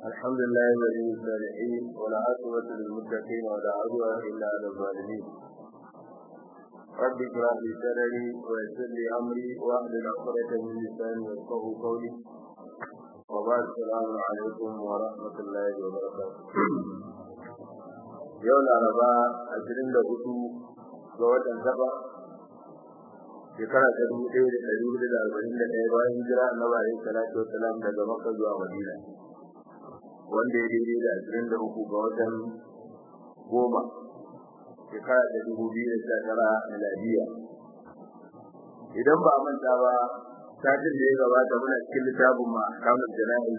الحمد لله ولي الصالحين والعاقبة للمتقين ولا عدوان إلا على الظالمين رب اشرح لي صدري ويسر لي أمري واحلل عقدة من لساني يفقهوا قولي وبعد السلام عليكم ورحمة الله وبركاته يوم الأربعاء عشرين لغدو جوة سبع shekara ta dubu ɗaya da ɗari hudu da arba'in da ɗaya bayan hijira annabi alaihi salatu wassalam daga makka zuwa madina wanda ya daidai da ashirin da uku ga watan goma shekara ta dubu biyu da sha tara miladiya idan ba a manta ba satin da ya gabata muna cikin littafin ma kamar jana'i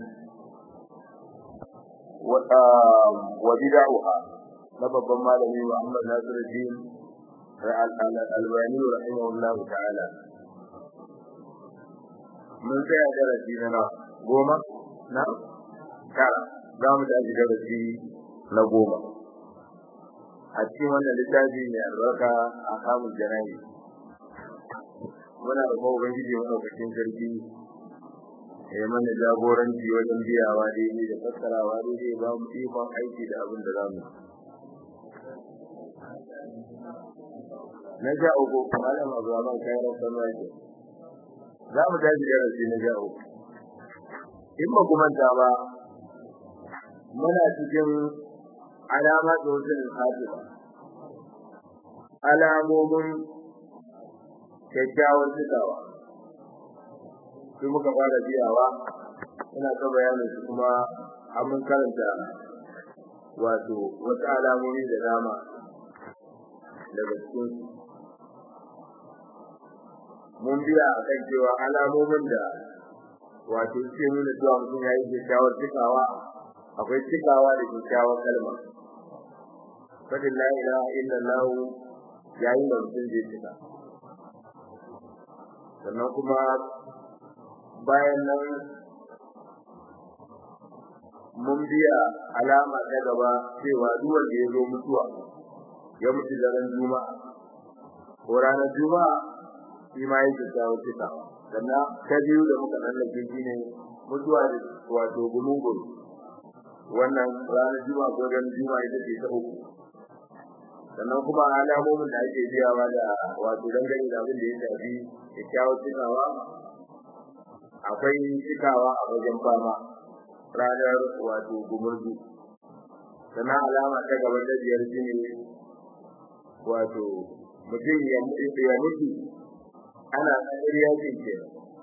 wa bida'uha na babban malami Muhammad Nasiruddin Al-Albani rahimahullah ta'ala mun tsaya darasi na goma na tara za mu tashi darasi na goma a cikin wannan littafi mai albarka a kamun jana'i muna da kuma ubangiji maɗaukakin sarki ya mana jagoranci wajen biyawa daidai da fassarawa daidai ba mu ikon aiki da abin da za mu na sha uku malam abuwa kayan sama yake za mu tashi darasi na sha uku in ba ku manta ba muna cikin alama da wasu alhajiba alamomin kyakkyawar cikawa sai muka fara biyawa ina ta bayanin su kuma an mun karanta wato wasu alamomi da dama daga cikin mun biya a kan cewa alamomin da wato suke nuna cewa mutum ya yi kyakkyawar cikawa akwai cikawa da kyakkyawar kalma fadin la ilaha illallah yayin da mutum zai cika sannan kuma bayan nan mun biya alama ta gaba cewa duk wanda ya zo mutuwa ya mutu daren juma'a ko ranar juma'a shi ma yake kawo cikawa sannan ta biyu da muka lallake shi ne mutuwa da wato gumungun wannan ranar juma'a ko ran juma'a ita ce ta uku sannan kuma alamomin da ake biyawa da wato dangane da abin da ya shafi kyakkyawar cikawa akwai cikawa a wajen fama ranar wato gumurzu sannan alama ta gaba ta biyar shi ne wato mutum ya mutu ana tsakar yakin ke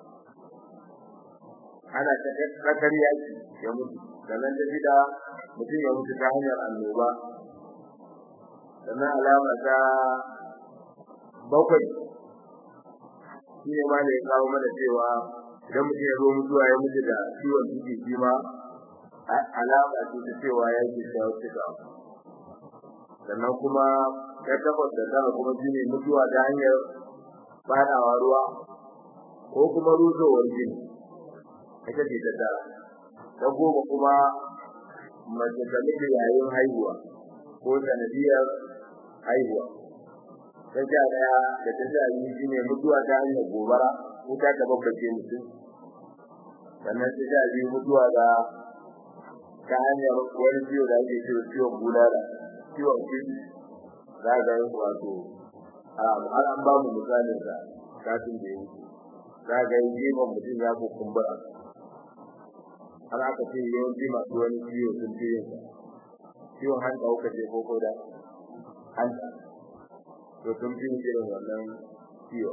ana tsakar yaki ya mutu sannan ta shida mutum ya mutu ta hanyar annoba sannan alama ta bakwai shi ne ma da ya kawo mana cewa idan mutum ya zo mutuwa ya mutu da ciwon ciki shi ma alama ce ta cewa ya ke shawo cika sannan kuma ta takwas da tara kuma shi ne mutuwa ta hanyar fadawa ruwa ko kuma rusowar jini ita ce ta tara ta goma kuma mace ta mutu yayin haihuwa ko sanadiyar haihuwa ta sha daya da ta sha biyu shine mutuwa ta hanyar gobara wuta ta babbace mutum sannan ta sha biyu mutuwa ga ta hanyar wani ciwo da ake cewa ciwon bulala ciwon ciki za ga wato har an ba mu misalin sa kafin da yi za ga yin gefen mutum ya ko kumbura har aka ce yawanci masu wani ciwo sun fi yin ciwon hanta kuka ce ko da hanta to sun fi irin wannan ciwo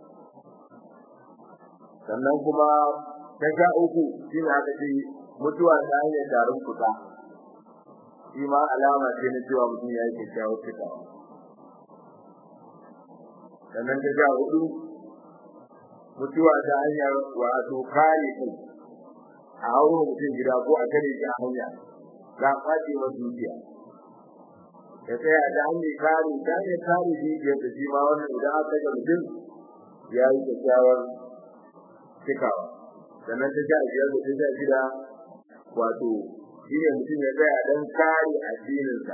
sannan kuma ta sha uku shi ne aka ce mutuwa ta hanyar tarin kuka shi ma alama ce na cewa mutum ya yi kyakkyawar cikawa sannan ta sha hudu mutuwa ta hanyar wato kare kai a hauro mutum gida ko a kare shi a hanya za a kwace masa dukiya ya tsaya da hanyar kare ta hanyar kare dukiyar da shi ma wannan idan aka ga mutum ya yi kyakkyawar cikawa sannan ta sha biyar da ta sha shida wato shi ne mutum ya tsaya don kare addininsa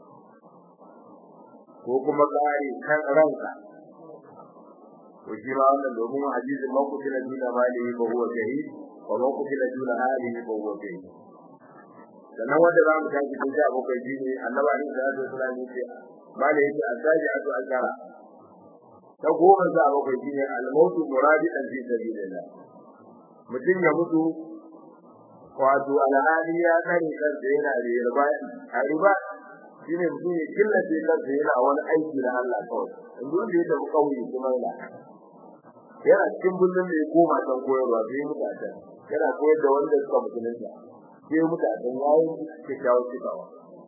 ko kuma kare kan ranka to shi ma wannan domin hadisin man kutila duna malihi fa huwa shahid wa man kutila duna alihi fa huwa shahid sannan wanda za mu tashi tun sha bakwai shi ne annaba ne da zai sura ne ce mala yake azaji atu azara ta goma sha bakwai shi ne al-mautu muradidan fi sabilillah mutum ya mutu wato alhali ya kare kansa yana da riba a riba shi ne mutum ya killace kansa yana wani aiki da Allah kawai in duk da ya tafi kauye kuma yana yana cikin bullun da ya koma can koyarwa sai mutu a can yana koyar da wanda suka musulunta sai mutu a can yayin kyakkyawar cikawa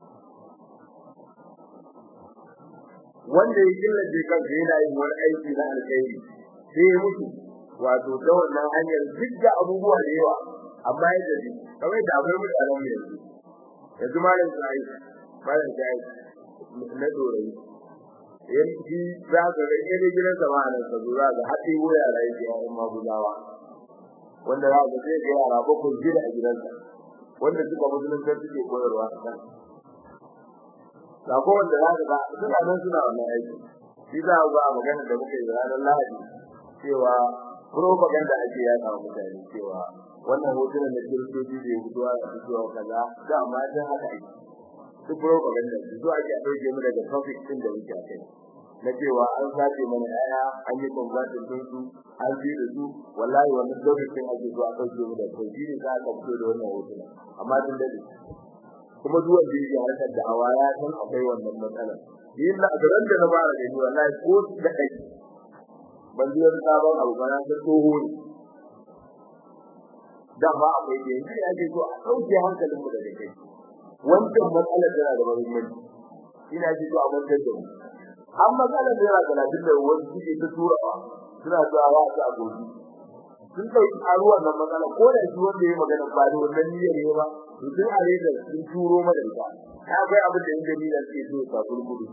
wanda ya killace kansa yana yin wani aiki na alkhairi sai ya mutu wato ta wannan hanyar duk da abubuwa da yawa amma ya tafi kamar da akwai mutanen mu yanzu yanzu malam sai malam sai na dorai yanzu za ka ga irin gidan sama nan ka zo za ka haɗe waya da yake a umma bulawa wanda za ka sai ga yara bakwai gida a gidansa wanda suka musulunta suke koyarwa a kan ga ko wanda za ka ga suna nan suna wannan aiki shi za ku ga magana da muke yi ranar Lahadi cewa propaganda ake yada wa mutane cewa wannan hotunan da kiristoci da yahudawa da su cewa kaza da amma dan haka ake su propaganda su zuwa ake dauke mu daga topic din da muke kai na cewa an sace mana yaya an yi conversion din su an ji da su wallahi wannan lokacin ake zuwa dauke mu da kai shi ne za ka fito da wannan hotunan amma din da kuma duk wanda yake harkar da hawa ya san akwai wannan matsalar yin da garan da na fara gani wallahi ko da kai ban ji wani sabon abu ba na san tsoho ne da ba akwai da yanzu ya ce to a ɗauke hankalin mu daga kai wancan matsalar tana da muhimmanci ina ji to a mantar da mu an matsalar da yana talatin da wasu suke ta turawa suna zuwa wa su a gobe sun kai karuwar nan matsala ko da shi wanda ya magana ba da wannan niyyar ne ba to sun are da sun turo mana ita ta kai abin da inda niyyar ke so ta gurgudu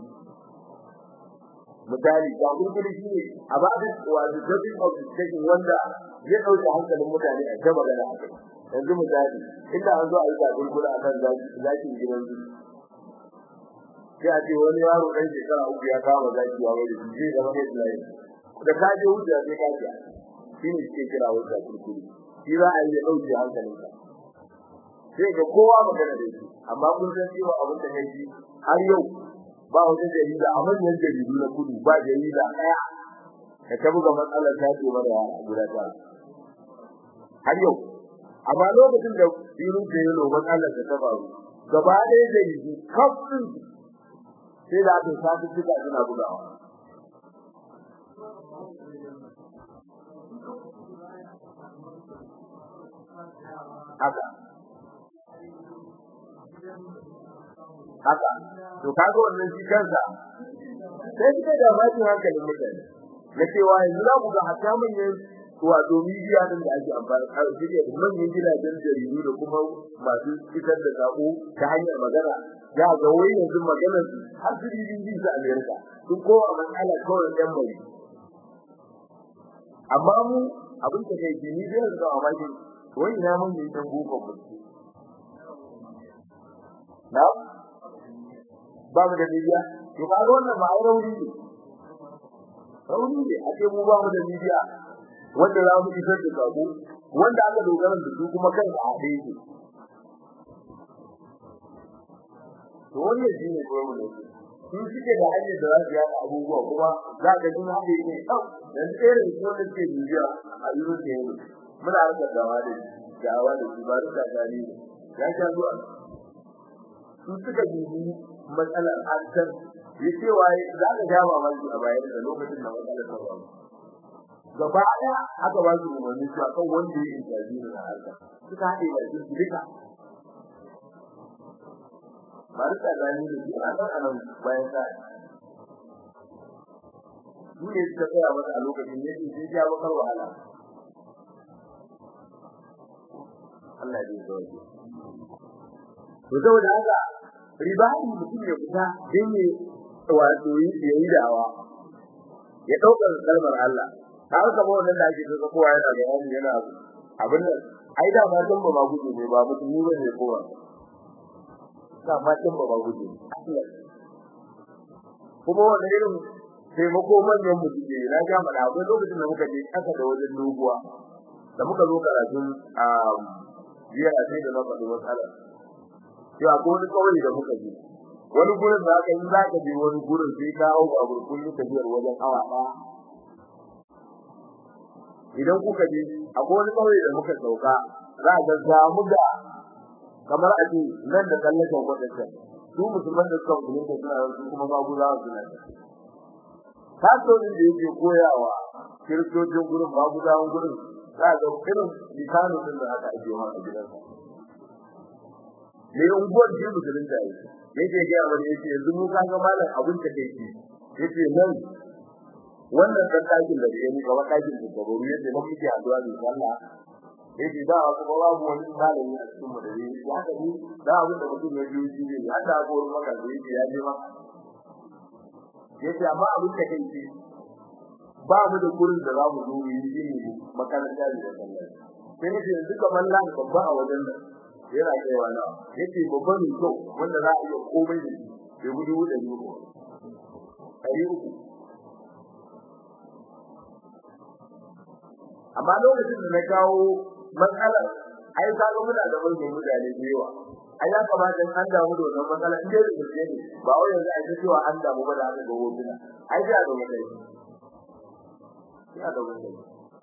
misali ga gurgudu shi ne a ba da wato judging of discussion wanda ya dauke hankalin mutane a ta magana a kai yanzu misali inda an zo a yi ta gurgudu a kan zaki gidan su sai a ce wani yaro ɗan shekara uku ya kama zaki ya wani zai zama ne tulaye da ka je wuce sai ka ce shi ne suke kira wata gurgudu shi za a yi ya dauke hankalinka sai ga kowa magana da shi amma kun san cewa abin da kai har yau ba wata jarida a manyan jaridu na kudu ba jarida daya da ta buga matsalar ta ce mara yara guda ta har yau amma lokacin da irin da yalo matsalar ta faru gaba ɗaya jaridu kafin sai da aka sa suka suna bugawa haka haka to kaga wannan shi kansa sai kike da bakin hankalin mutane na cewa yanzu za ku ga hatta manyan wato media din da ake amfani da shi da manyan gidajen jaridu da kuma masu fitar da sako ta hanyar magana ya ga wai yanzu maganar har su yi din sa America sun kowa matsala kawai dan mai amma mu abin da kai ni da yanzu a maki wai ina mun yi dan boko mu na ba mu da media to ba ga wannan ba ai rauni ne rauni ne ake mu ba mu da media wanda za mu isar da sako wanda aka dogara da su kuma kan a haɗe ne to wannan shi ne kuma mu sun suke da hanyar da za su yada abubuwa kuma za ka ji haɗe ne ɗau dan tsere da wanda ke media a yuro da yau muna harkar dawa da dawa da su ba da gani ya sha zuwa su suka bibi matsalar harshen ya ce waye za ka ja mamaki a bayan da lokacin da matsalar ta faru gaba ɗaya aka ba su umarni cewa kan wanda ya intabi ne a harkar suka haɗe da su duka ba da gani da su a kan anan bayan sa su ne suka tsaya masa a lokacin ne sai ya bakar wahala Allah ya yi sauki to saboda haka ribani mutum ya fita dan ne wato yi yayi dawa ya dauka kalmar Allah har ka ba wannan da ake so kowa yana da wani yana abin nan ai da ma san ba ma guje ne ba mutum ne ba ne kowa da ma san ba ma guje kuma wannan irin taimako manyan mutum ne na ga mana akwai lokacin da muka je kasa da wajen doguwa da muka zo karatun a jiya a sai da na faɗi matsalar ya ko wani kawai da muka je wani gurin da aka yi za ka je wani gurin sai ka hau a gurkun tafiyar wajen awa ɗaya idan kuka je akwai wani kawai da muka sauka za ka samu da kamar a ce nan da tsallaken wadancan su musulman da suka musulun da suna su kuma babu za su nan kasuwancin da yake koyawa kiristocin gurin babu zawon gurin za ga irin lisanu din da aka ake ma a gidansa me unguwar ji musulun da yake yake ga wani yake yanzu mu kaga malam abin ta kai shi yace nan wannan dan dakin da yake ga wadakin da gaba ruwa da muke addu'a da Allah yake da kuma babu wani malami a cikin mu da yake ya haka ni da abin da mutum ya yi shi ne ya ta ko maka da yake ya je maka yace amma abin da kai shi ba mu da gurin da za mu zo yi shi ne makaranta da sallah sai yace yanzu kamar lan babba a wajen nan yana kaiwa na yace babban ne to wanda za a iya komai da shi ya gudu da ni ko kai uku amma lokacin da na kawo matsalar ai ka ga muna da manyan mutane da yawa ai ya kamata an damu da wannan matsala in dai da gaske ne ba wai yanzu ai cewa an damu ba da haka ga hotuna ai da ga mutai ya da mutai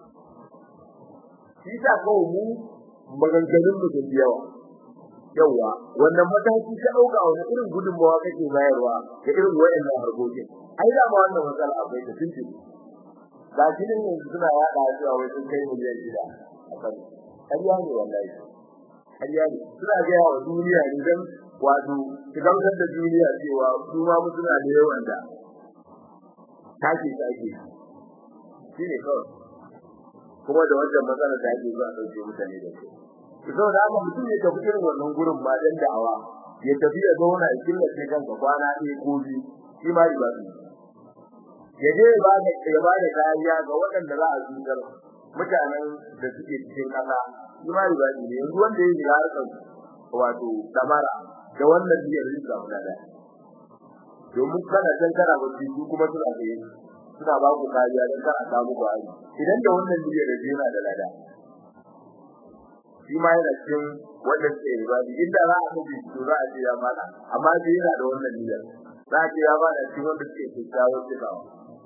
shi ta ko mu maganganun mu da yawa yawa wannan mataki ka dauka wani irin gudunmawa kake bayarwa da irin wayannan harkokin ai da ma wannan matsala akwai ta tunce ga shi ne yanzu suna yada cewa wai sun kai miliyan shida a kan ƙarya ne wallahi ƙarya ne suna gaya wa duniya ne don wato su gamsar da duniya cewa su ma mu suna da yawan da take take shi ne kawai kuma da wannan matsala da ake zuwa ɗauke mutane da su so da haka mutum ya tafi irin wannan gurin ba dan da'awa ya tafi ya zauna ya killace kanka kwana ɗaya ko biyu shi ma riba ne ya je ba da ya ba da kariya ga waɗanda za a zubar mutanen da suke cikin ƙasa shi ma riba ne yanzu wanda ya shiga harkar wato damara da wannan biyar rinka mulada domin kana can kana bacci su kuma suna tsaye suna ba ku kariya don kar a samu kwari idan da wannan biyar da yana da lada shi ma yana cikin wannan tsaye riba ne inda za a kaji to za a ce ya mala amma sai yana da wannan biyar za a ce ya bada cikin wanda suke kyakkyawar cikawa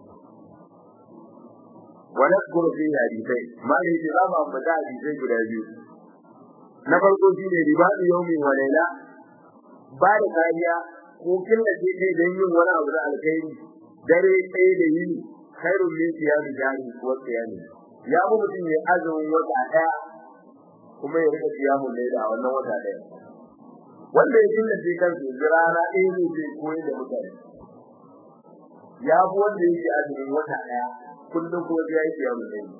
ونذكر فيه حديثين ما لي جرام أم بتاع حديثين قد أجيب نفرق فيه رباط يوم وليلة بعد كاريا ممكن لكي دين ولا أبدا الخير dare ɗaya da yini khairun min siyami jari wa siyami ya mu mutum ya azumin wata ɗaya kuma ya rika siyamun laila a wannan wata ɗaya wanda ya dinga sai kansa yanzu rana ɗaya ne zai koyi da mutane ya fi wanda yake azumin wata ɗaya kullum kuma sai ya yi siyamun laila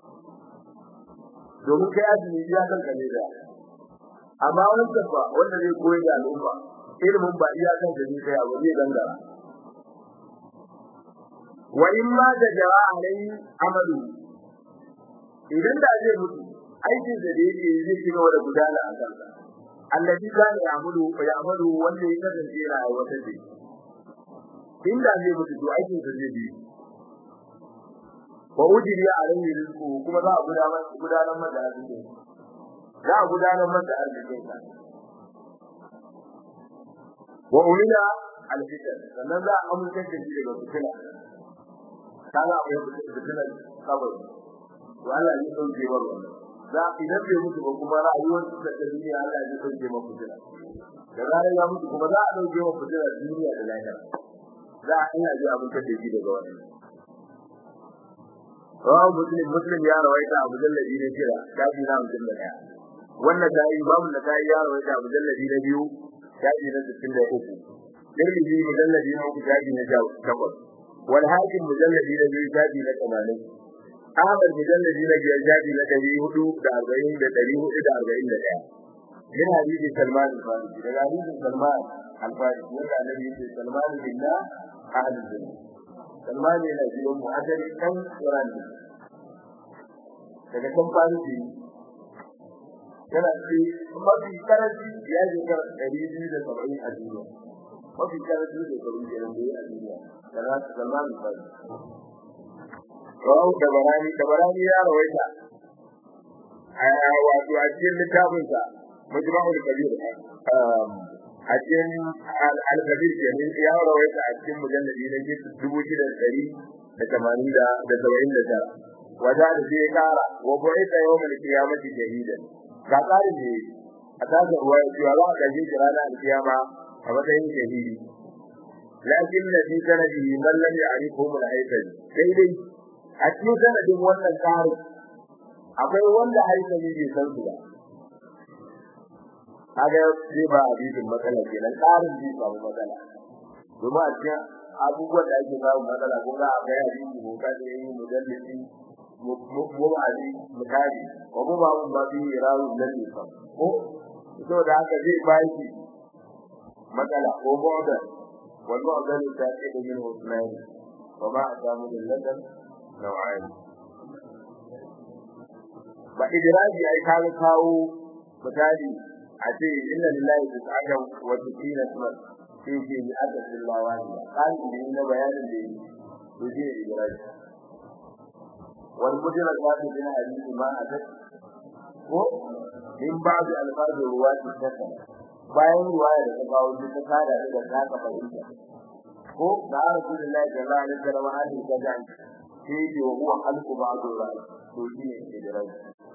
domin kai azumi ya kanka ne da amma wancan ba wanda zai koyi da al'umma ilimin ba iya kan da kai abu zai dangara wa in ma da jawa alai amalu idan da zai mutu aikin da yake zai ci gaba da gudana a kansa allazi kana ya'malu fa ya'malu wanda ya kasance yana aiwata da inda zai mutu to aikin sa zai bi wa ujiri alaihi rizqu kuma za a gudanar gudanar masa arziki za a gudanar masa arzikin sa wa ulila alfitan sannan za a amince da shi daga fitina kaga akwai fitina kabari to Allah ya dauke wa wannan za idan bai mutu ba kuma rayuwar da ta duniya Allah ya dauke wa fitina da zarar ya mutu kuma za a dauke wa fitina duniya da lahira za a ina ji abin da shi daga wannan rawu muslim muslim ya rawaita abu jalladi na jira shafi na mutum da daya wannan da yi babu da kai ya rawaita abu jalladi na biyu shafi na 63 Tirmidhi mujalladi na uku shafi na takwas wal hakim mujalladi na biyu shafi na 80 Ahmad mujalladi na biyar shafi na 440 da 441 min hadisi Salman al-Farisi daga hadisin Salman al-Farisi wanda Annabi ya ce Salman billah ahlul jannah Salman yana jiran mu asali kan Quran daga kan Farisi yana ce mafi karanci ya je kar 270 a duniya mafi karanci da karu da nan a duniya kana Salman al-Farisi Rawu da barani da barani ya rawaita a wato a cikin littafinsa majma'ul kabir a cikin al-kabir ke ne ya rawaita a cikin mujalladi na dubu shida da ɗari da tamanin da da saba'in da tara wata da sai kara wa bu'ita yawmal qiyamati shahidan ga tsarin ne a tsarin ruwa ya cewa za a gaje shi ranar alkiyama a matsayin shahidi lakin na fi sanadihi man lam ya'rifu min haifal sai dai a cikin sanadin wannan tsarin akwai wanda haifali bai san su ba kaga zai ba hadisin matsala kenan tsarin zai samu matsala domin a cikin abubuwan da ake samu matsala kun ga akwai hadisi ko ka da yi mujallisi mu ali mutari ko mu ba mun ba bi rawu nan ne fa ko to da haka zai ba shi matsala ko mu'da wal mu'da ta ce da min usman wa ma adamu lilladan naw'an ba idraji ai ka kawo misali a ce inna lillahi tis'ata wa tis'ina sunan sai ce ni aka billawa ne kan da na bayanin da yi to je idraji wal mujra ta ce din hadisi ma a ko min ba'd alfaz ruwati kasa bayan ruwaya da ta kawo ta kada da ta ka fahimta ko da rasulullahi sallallahu alaihi wasallam hadisi ta ga sai ce wa huwa halqu ba'd ruwaya to je idraji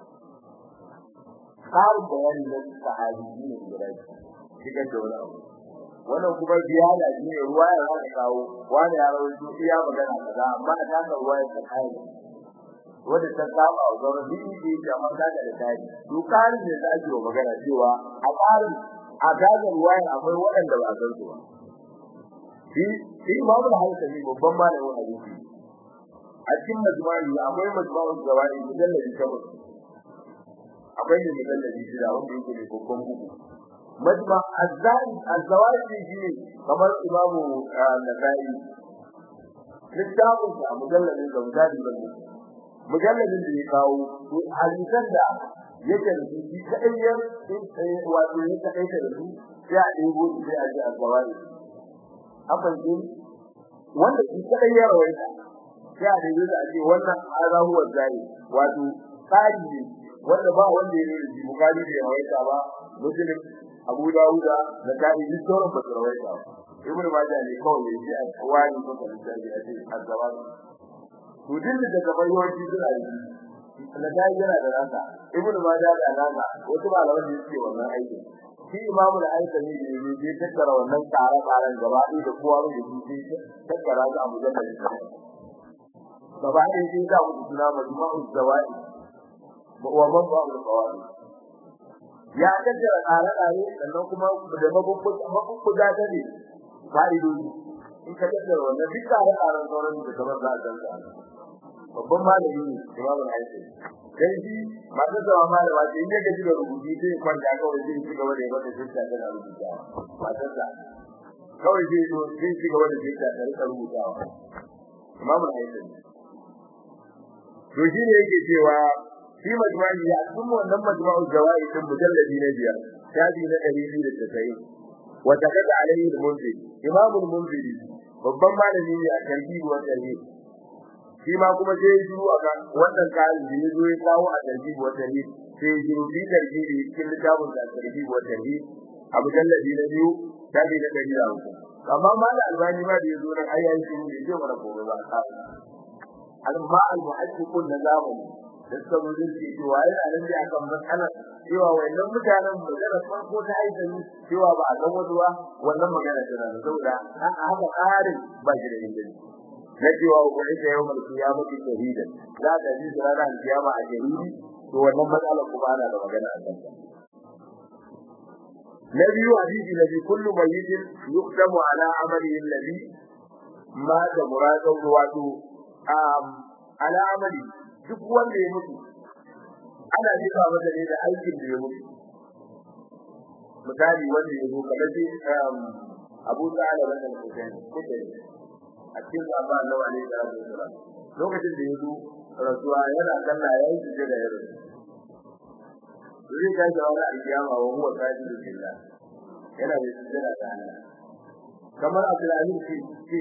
tsarin bayani na sahabi ne guda shigar da wani abu wannan kuma ziyada shi ne ruwa ya zaka kawo wani ya rawaito iya magana kaza amma a taka ruwa ya kai wanda ta saba wa zama bibi da yake amma kaga da kai to karin da za ki magana cewa a tsarin a kaga ruwa akwai waɗanda ba san su ba shi shi babu da hankali babban malamin hadisi a cikin majmu'i akwai majmu'ul zawari mujalladi takwas akwai ne mujalladi shida wanda yake da babban bugu majma azzai azzawaji shi kamar imamu nasai littafin sa mujalladin da mujalladi da mujalladin da ya kawo to hadisan da yake da shi kadai ya wato ya kadai da su sai a ɗebo sai a ji azzawaji akwai shi wanda shi kadai ya rawaita sai a ɗebo da a ce wannan azahuwa zai wato tsari ne wanda ba wanda ya yi bukari da yawaita ba muslim abu dawuda da kai duk sauran ba su rawaita ba ibnu majah ne kawai ya ji a wani ko da jari a cikin azaba to din da daga bayyana suna yi da kai yana da nasa ibnu majah da nasa wasu malaman da suke wannan aikin shi imamu da aika ne da ne ya tattara wannan tsare tsaren gaba ɗaya da kowa da shi sai tattara su a mujallal gaba ɗaya sai ga mutu suna majma'u zawai wa mabba al-qawari ya kaddara tsare-tsare sannan kuma da mabubbuga ta ne fa'idoji in ka kaddara wannan duk tsare-tsaren sauran da kamar za a danta babban malami ne imam al-aisi dan shi masu zama malama ce in ya gaji da rubutu sai ya kwanta kawai zai ci gaba da yi mata jinta tana rubutawa matar sa kawai zai zo zai ci gaba da jinta ta rika rubutawa imam al-aisi to shi ne yake cewa shi majmu'i ya cikin wannan majmu'u zawai din mujalladi na biyar shafi na 290 wa takada alayhi al-munziri imam al-munziri babban malami ne a tarbiyyar wannan ne shi ma kuma sai ya shiru a kan wannan kayan da ya zo ya kawo a tarbiyyar wannan ne sai ya shiru bi tarbiyyar cikin littafin da tarbiyyar wannan ne a mujalladi na biyu shafi na 150 amma malam albani ma da ya zo nan ayyayin shiru ne ce mana gobe ba al-ma al-muhaddiqun na zamani da suka zo zai ce cewa yana nan da akan matsalar cewa wannan mutanen magana farko ta aika ni cewa ba a san wasu ba wannan magana tana da saboda an haka ƙarin ba shi da inganci na cewa ku ita yau mai kiyama ki shahidan za ka ji ranar kiyama a shahidi to wannan matsalar kuma ana da magana a kanta na biyu hadisi na biyu kullu mayyitin yuqdamu ala amalihi alladhi ma da muradan wato ala amali duk wanda ya mutu ana jefa masa ne da aikin da ya mutu misali wanda ya zo kamar shi Abu Sa'ala bin Hussein kuke a cikin sahaba Allah alaihi wasallam lokacin da ya zo rasuwa yana sallah yayin da da yaro zai ga jawara alkiyama wa huwa sajidun lillah yana da sujada da Allah kamar Abdulaziz shi shi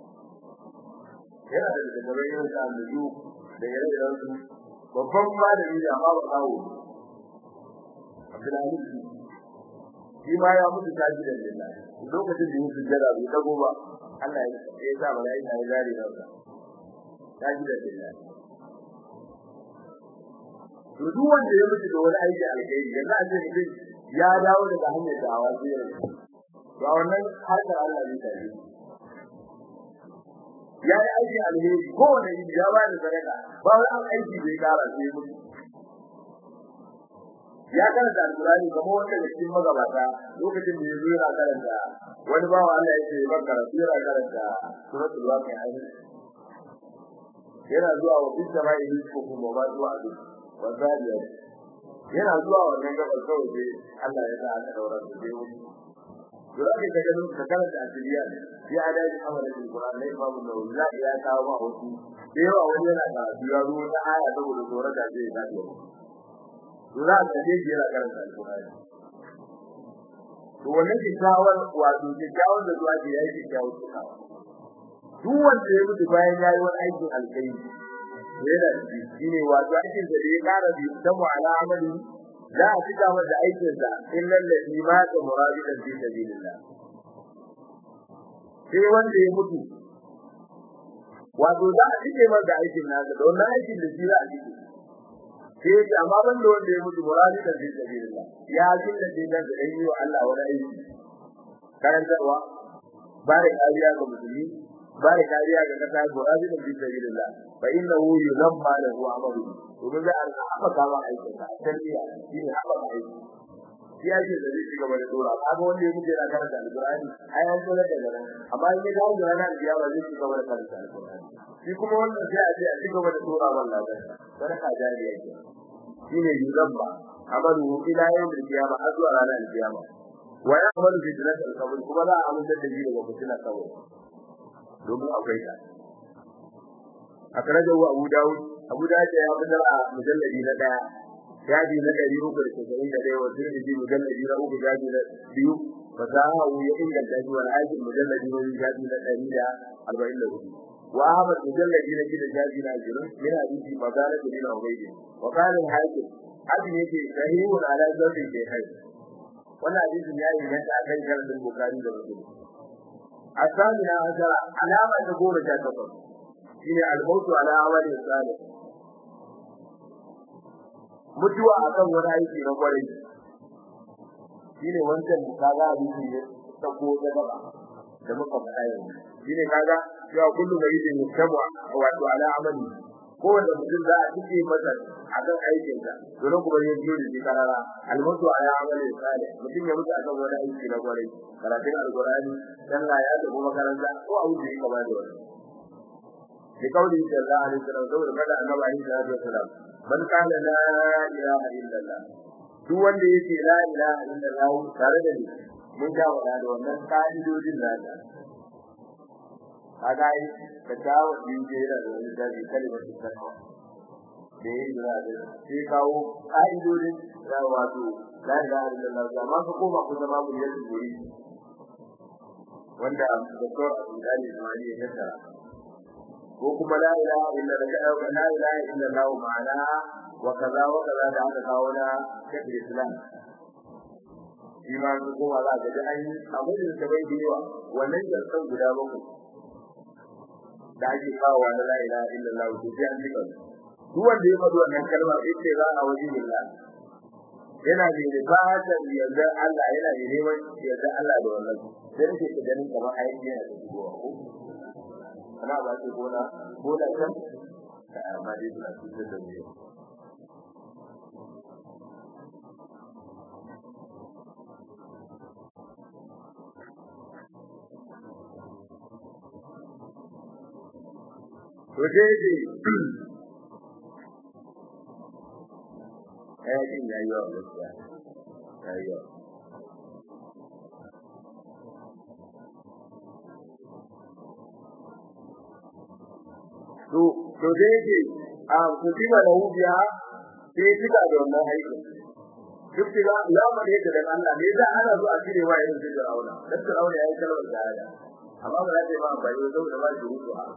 yana da daga yin sa da da ire-iren su babban malami da amma ba kawo Abdullahi shi ma ya mutu taji da lillahi lokacin da yake jira bai dago ba Allah ya sa malaika ya gari da sa taji da lillahi to duk wanda ya mutu da wani aiki alheri yanzu a ce mutum ya dawo daga hanyar dawa sai ya ba wannan harkar Allah ne taji ya yi aiki alheri kowane yi ya ba da sadaka ba wani aiki bai kara sai mutu ya karanta alkurani kamar wanda da cikin magabata lokacin da yazo yana karanta wani bawa Allah ya ce ban karatu yana karanta suratul waqi'a yana zuwa wa bin sama'i rizqukum wa ma tu'adu wa zaliya yana zuwa wannan gabar kawai sai Allah ya sa aka daura su sai wani Dura ke ka gano ka karanta asiriya ya da shi amalan alquran ne babu da wanda ya kawo ma wasu da yawa wani yana karatu ya zo ta aya saboda tsoron da zai dace za a kaje shi yana karanta alƙur'ani to wannan kikkiawar wato kikkiawar da zuwa ke yayi kikkiawar tukawa duk wanda ya mutu bayan yayi wani aikin alƙairi yana da shi ne wato aikin da ya ƙara bi ta mu ala amali za a cika masa aikin sa illal ladhi mata murabidan fi sabilillah sai wanda ya mutu wato za a cike masa aikin nasa da wannan aikin da shi za a cike sai yake amma ban da wanda ya mutu muradi da zai sabilillah ya jin da dai da dai yi wa Allah wani aiki karantarwa ba da kariya ga musulmi ba da kariya ga kasa muradi da zai sabilillah fa innahu yuzamma lahu amalu domin za a haɓa kama aikin sa tarbiya shi ne haɓa aiki shi ya ce da zai ci gaba da dora kaga wanda ya mutu yana karanta alqur'ani ai an tsora da nan amma in ya dawo da ranar kiyama zai ci gaba da karanta alqur'ani shi kuma wannan sai a ce a ci gaba da dora wannan ladan sadaka jariya ke shine yuzamba amalu ila yawm al-qiyamah har zuwa ranar al-qiyamah wa ya'malu fi jannati al-qabr kuma za a amince da shi daga fitina kabur domin akwai ta akrajahu abu daud abu daud ya fitar a mujalladi na daya shafi na ɗari uku da casa'in da ɗaya wasu da ji mujalladi na uku shafi na biyu fasahahu ya inganta shi wani aikin mujalladi na biyu shafi na ɗari da arba'in da hudu wa ahmad mujalladi na shida shafi na ashirin min hadisi magana da bin ubaydi wa qala al-hakim hadin yake sahihun ala zawjin ke hai wannan hadisin ya yi mata akan sharadin bukari da muslim asamina azara alama ta goma sha takwas shine al-mautu ala amali salih mutuwa akan wani aiki na kwarai shine wancan kaga hadisi ne ta ko da gaba da muka faɗa yanzu shine kaga cewa kullu maridin yusabu wato ala amali ko wanda mutum za a cike masa akan aikin sa dole kuma ya biyo da shi karara almutu ala amali salih mutum ya mutu akan wani aiki na kwarai karatun alqur'ani sallah ya tafi makaranta ko a wuce kama da wani bi kauli sallallahu alaihi wasallam saboda kada annabi alaihi salatu wasallam man kana la ilaha illallah duk wanda yake la ilaha illallah tare da ni mun ga wada da wannan kaidodin nada kaga ai ka dawo din jera da wani dabi kalmar takawa da yin da sai kawo kaidodin da wato la ilaha illallah amma ka koma ku zama mu yadda gori wanda doktor Abdul Ismail ya tsara ko kuma la ilaha illallah la ilaha illallah ma'ana wa kaza wa kaza da aka kawo na shekul islam shi ma su kuma za ka ji an yi abin da bai da yawa wannan jarsan guda bakwai da ake kawo na la ilaha illallah to sai an jika duk wanda ya faɗi wannan kalma sai za a waje billah yana da bukatar yarda Allah yana da neman yarda Allah da wannan sai nake ta ganin kamar aiki yana da shigowa ko ana ba ce gona gona can amma dai suna cutar da mu to dai dai aikin ya yi wa gaskiya ya yi wa to to da yake a kutiba da hubiya sai kika da wannan aikin duk da ya ma da yake da Allah ne da ana zo a cire wa irin da Fir'auna dan Fir'auna yayi kalmar shahada amma ba za ta yi ba ba yau saboda ba shi rutu a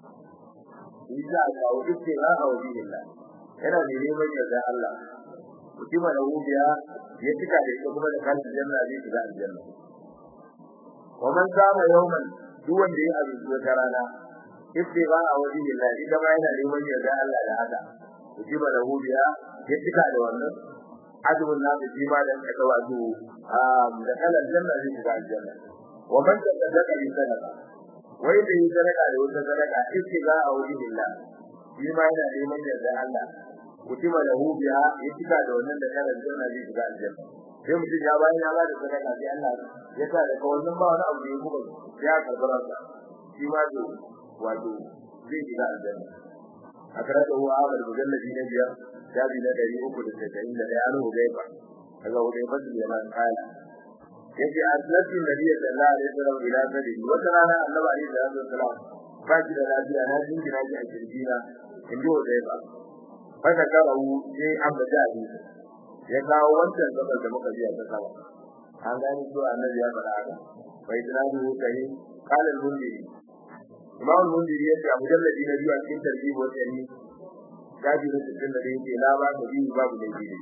Isa ka kawo duk da ha wa billah yana da neman yarda Allah mutima da wuya ya cika da ita kuma da kan janna zai shiga aljanna wa man sama yawman duk wanda ya azuci wata rana ibtiga a wajen Allah idan ma yana neman yarda Allah da haka mutima da wuya ya cika da wannan azumin na da jima da aka wato da kan aljanna zai shiga aljanna wa man tasaddaqa bi sadaqa wai da yi sadaka da wata sadaka ibtiga a wajen Allah shi ma yana neman yarda Allah kutima lahu biha ya cika da wannan da kana janna zai shiga aljanna sai mutum ya bayan ya bada sadaka sai Allah ya sa da wannan ba wani abu da ya kuma ya karbara sa shi ma to wato zai shiga aljanna akarata huwa awal mujalladi na biyar jabi na dari uku da tasa'in da ɗaya an hudaifa daga hudaifa da yaman kala yace aslatu nabiy sallallahu alaihi wasallam ila sadi wata rana annabi alaihi salatu wasallam ba shi da lafiya na jingina shi a kirjina in ji hudaifa faka karawu sai an bada hadisi ya kawo wancan gabar da muka biya ta sama an gani cewa annabi ya faɗa haka bai tunani kai qala al-mundiri imam al-mundiri yace a mujalladi na biyu a cikin tarbiyyar watanni gaji na cikin da yake la ba ta biyu babu da yake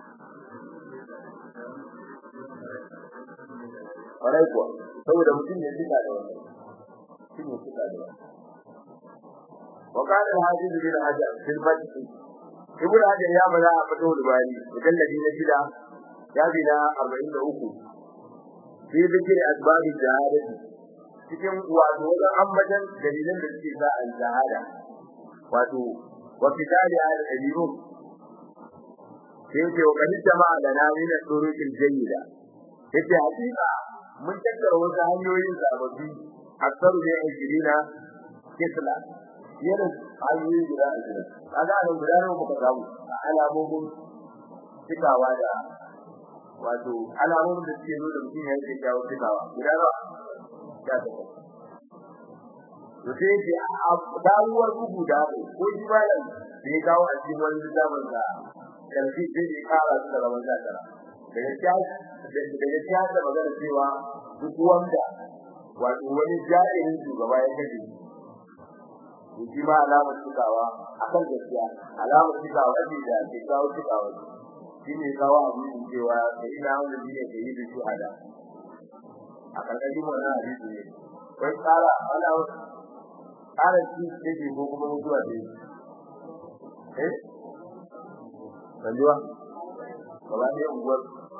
Kwarai kuwa, saboda mutum ya cika da wannan, mutum ya cika da wannan. وقال الحافظ بن حجر في الفتح ibn hajar ya bada a fito da bani mujalladi na shida shafi na 43 fi zikir asbab jihad cikin wato wajen ambatan dalilan da suke sa al jihada wato wa fitali al dalilun sai ce wa kadin jama'a da na min turuqil jayyida yace hakika mun tattara wasu hanyoyin sababbi aksaru ne ajirina kisla yana hanyoyi guda ashirin kaga nan guda nawa muka samu a alamomin cikawa da wato alamomin da suke nuna mutum ya yi kyakkyawan cikawa guda nawa ya ta to sai ce a damuwar bugu da ko ko shi malam da ya kawo a cikin wani littafin da karfi sai ya kara su da rawan zakara daga daga siyasa magana cewa duk wanda wato wani jami'in shugaba ya kashe to shi ma alamar cikawa akan gaskiya alamar cikawa ce da ke kawo cikawa shi ne kawo abin cewa da ina wanda shi ne ke yi da shuhada a karkashin wannan hadisi ne wai tsara ana tsara shi take ko kuma mutuwa ce eh sanjuwa gaba ne unguwar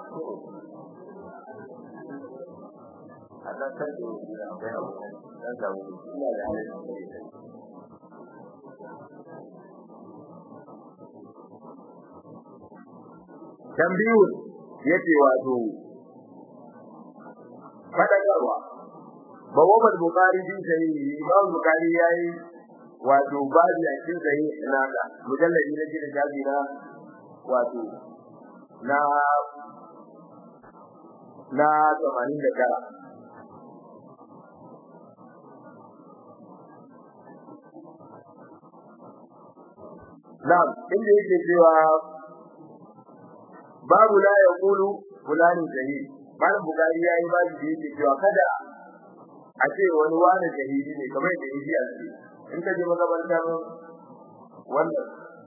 a kan kan da yake da akwai abu dan samu ina da halin da yake tambiyu yace wato fadakarwa bawabal bukhari din sai imam bukhari yayi wato babu a cikin sai naka mujalladi na cikin jabi na wato na na 89 Na'am, inda yake cewa babu la yaqulu fulani shahid. Malam Bukhari yayi babu da yake cewa kada a ce wani wani shahidi ne kamar da yake a ce. In ka je makabartar wannan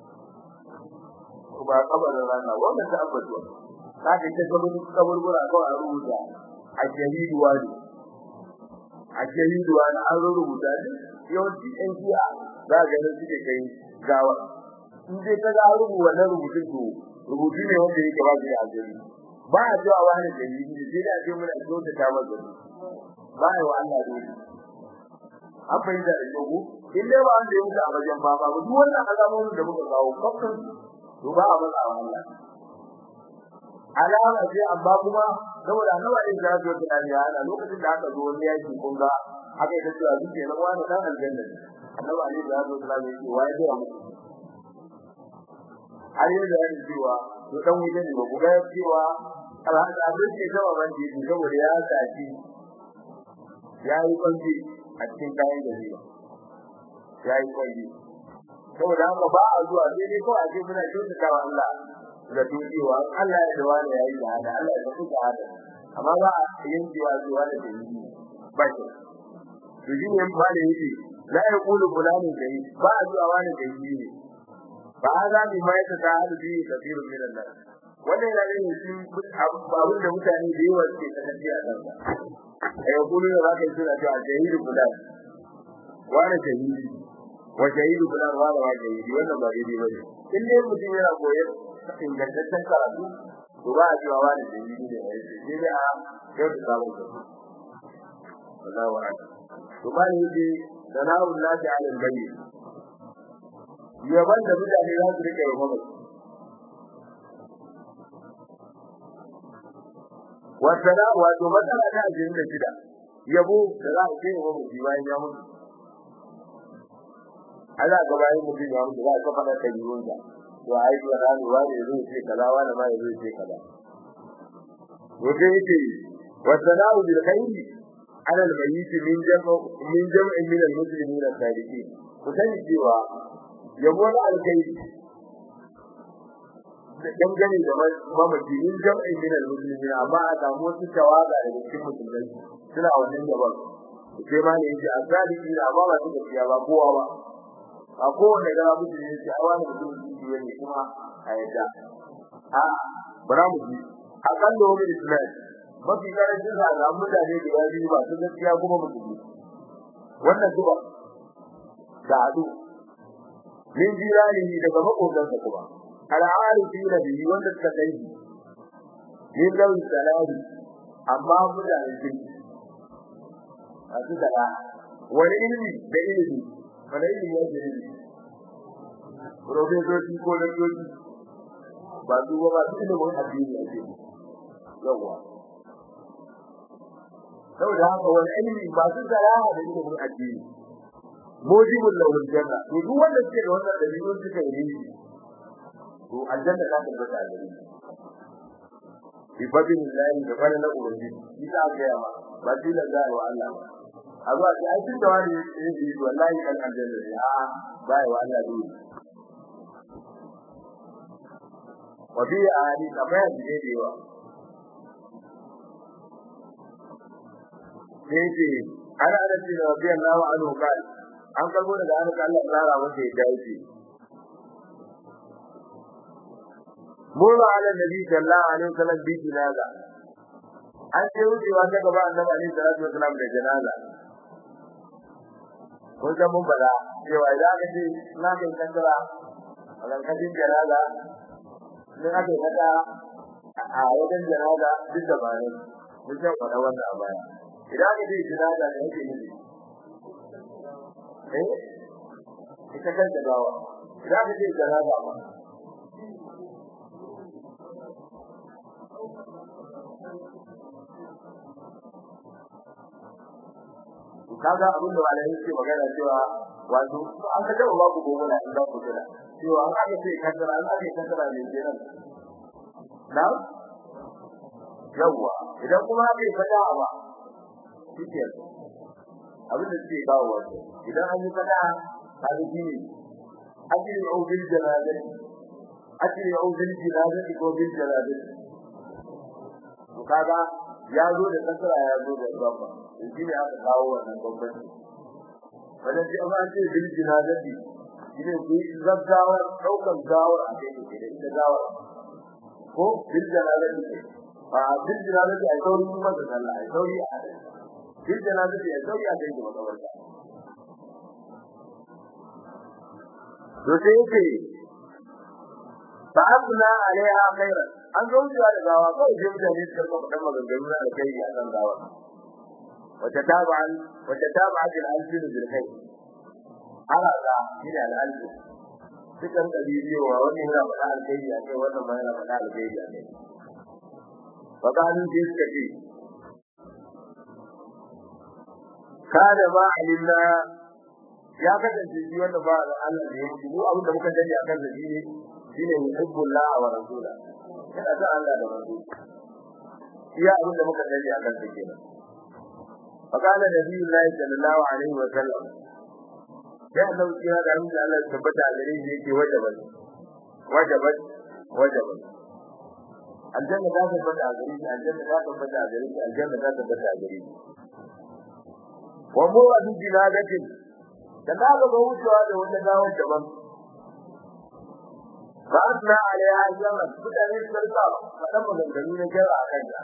ba kabarin rana wannan ta abbatuwa. Ka ga ta gaban kaburbura kawai a rubuta a shahidu wani. A shahidu wani an rubuta yawanci ɗan jiya za ga nan suke kai gawa in dai ka ga rubu wannan rubutun to rubutu ne wanda yake ba shi da azumi ba a cewa wani da yi ne sai da ce mun a zo da ta masa ba ya wa Allah dole an fahimta da yogo in dai ba an da yanka a wajen ba ba duk wannan alamomin da muka kawo kafin to ba a matsa wa Allah alama ce amma kuma saboda annabi in da zo da ya ana lokacin da aka zo wani yaki kun ga haka ita cewa duk ne wani dan aljanna annabi ali da zo da ya ce wai da mu har yi da yana cewa to dan wuce ne ba ku ga cewa alhaji abin ke gaba ban ji saboda ya saki ya yi kwanci a cikin kayan gari ya yi kwanci saboda haka ba a zuwa sai dai kawai a ce muna kyautata wa Allah da tukewa Allah ya dawa da yayi da hada Allah ya tuka hada amma ba a yankewa zuwa da dalili ba shi to shi ne ba da yake la yaqulu fulani dai ba a zuwa wani dalili ne ba za mu mai ta hadu bi kafirun min Allah wannan yana da shi abin da mutane da yawa suke kasance a kansa ai kullu da zaka yi suna cewa shahidu fulan wani shahidi wa shahidu fulan wani wa shahidi wannan ba daidai bane in dai mutum yana koyar ingantaccen karatu to ba a cewa wani shahidi ne ai sai dai a yau da sabon ka wallahi wa to ba ne yake sana'u lati ala al-bayyin yaban da mutane za su rike wa mamaci wasala wato matsala ta ajin da shida yabo da za a kai wa mutum bayan ya mutu Allah ga bayan mutum ya mutu za a kafa da kayyun da to ai to da ruwa ne zai ce kaza wani ma ya zai ce kaza to dai yake wasala bil khairi ala al mayyit min jam'u min jam'in min al muslimin al sadiqin ku sani cewa yabo da alkhairi dangane da mamaci min jam'in min al-muslimin amma a samu wasu tawaga daga cikin musulmai suna wannan gaban sai ma ne yace azaliki da amma ba su gaskiya ba kowa ba a kowanne ga mutum ne sai awa ne mutum shi ne kuma a yadda a bara mu ji akan da wani islam mafi karancin sa ga mutane da yayi ba su gaskiya kuma musulmi wannan duba da adu min jirani daga makotansa kuma al'arifin da biyu wanda suka kai yin lawi salari amma mutane kirki a su da wani ilimi da ilimi wani ilimi ya ce ilimi profesoci ko lakcoci ba su ba su ilimin addini a ce yawwa saboda haka wani ilimi ba su salaha da ilimin addini mujibul lahul janna to duk wanda suke da wannan dalilin suka yi to aljanna za ta tabbata a gare shi bi fadin lillahi da fara na ubangi shi ta ga yawa ba shi da za wa Allah a zuwa shi ai tun da wani ya yi wallahi kan aljanna ne a ba wa Allah dole wa bi ali kamar da ne da yawa sai ce ana da shi da rabbi Allah wa anhu kai an karbo daga an Allah tsara masa ya dace مر على النبي صلى الله عليه وسلم بجنازة an ce wucewa ta gaba annabi alaihi salatu wasalam da janaza ko da mun bada cewa idan aka ce na kai kankara a kankashin janaza ne aka yi kata a wajen janaza duk da bayan mun san faɗa wannan a baya idan aka ce janaza ne yake nufi eh ita kanta gawa idan aka ce janaza ba kaga abin da malai yake magana cewa wato an ka taba ba ku gobe da inda ku tana cewa an aka ce kaddara an aka kaddara ne kenan na yawa idan kuma aka yi fada ba shike abin da ke kawo wato idan an yi fada ta ga gini ajri au bil janazati ajri au bil janazati ko bil janazati to kaga ya zo da kasara ya zo da gaba shi ne aka kawo wannan bambanci wannan shi amma an ce bil jinazati shi ne ku gaggawa daukar gawar a kai ne da ita gawar ko bil jinazati a bil jinazati ai sauri kuma da sallah ai sauri a bil jinazati ai sauri a kai da makabarta to sai yake fa abna alaiha khairan an zo wucewa da gawa kawai sai mutane suka kafa dan maganganu na alkhairi a kan gawa wata tabi'an wata tabi'at al-alfin bil khair halaza ila al-alfin sukan kabiyowa wannan yana faɗa alkhairi a kai wannan ma yana faɗa alkhairi a kai fa kanu sai suka ce kada ma alimna ya kasance shi wanda ba Allah da ya mutu mu abin da muka dani akan sa shine shine yuhibbullah wa rasula yana da Allah da rasul iya abin da muka dani akan sa kenan فقال النبي الله صلى الله عليه وسلم يا الله يا da mun Allah ya tabbata a gare shi yake wajabat wajabat wajabat aljanna za ta tabbata a gare shi aljanna za ta tabbata a gare shi aljanna za ta tabbata a gare shi wa mu wa jinadatin da ka ga wucewa da wata gawar daban ba asna alaiha jaran mutane su rika faɗan maganganu na jara a kanta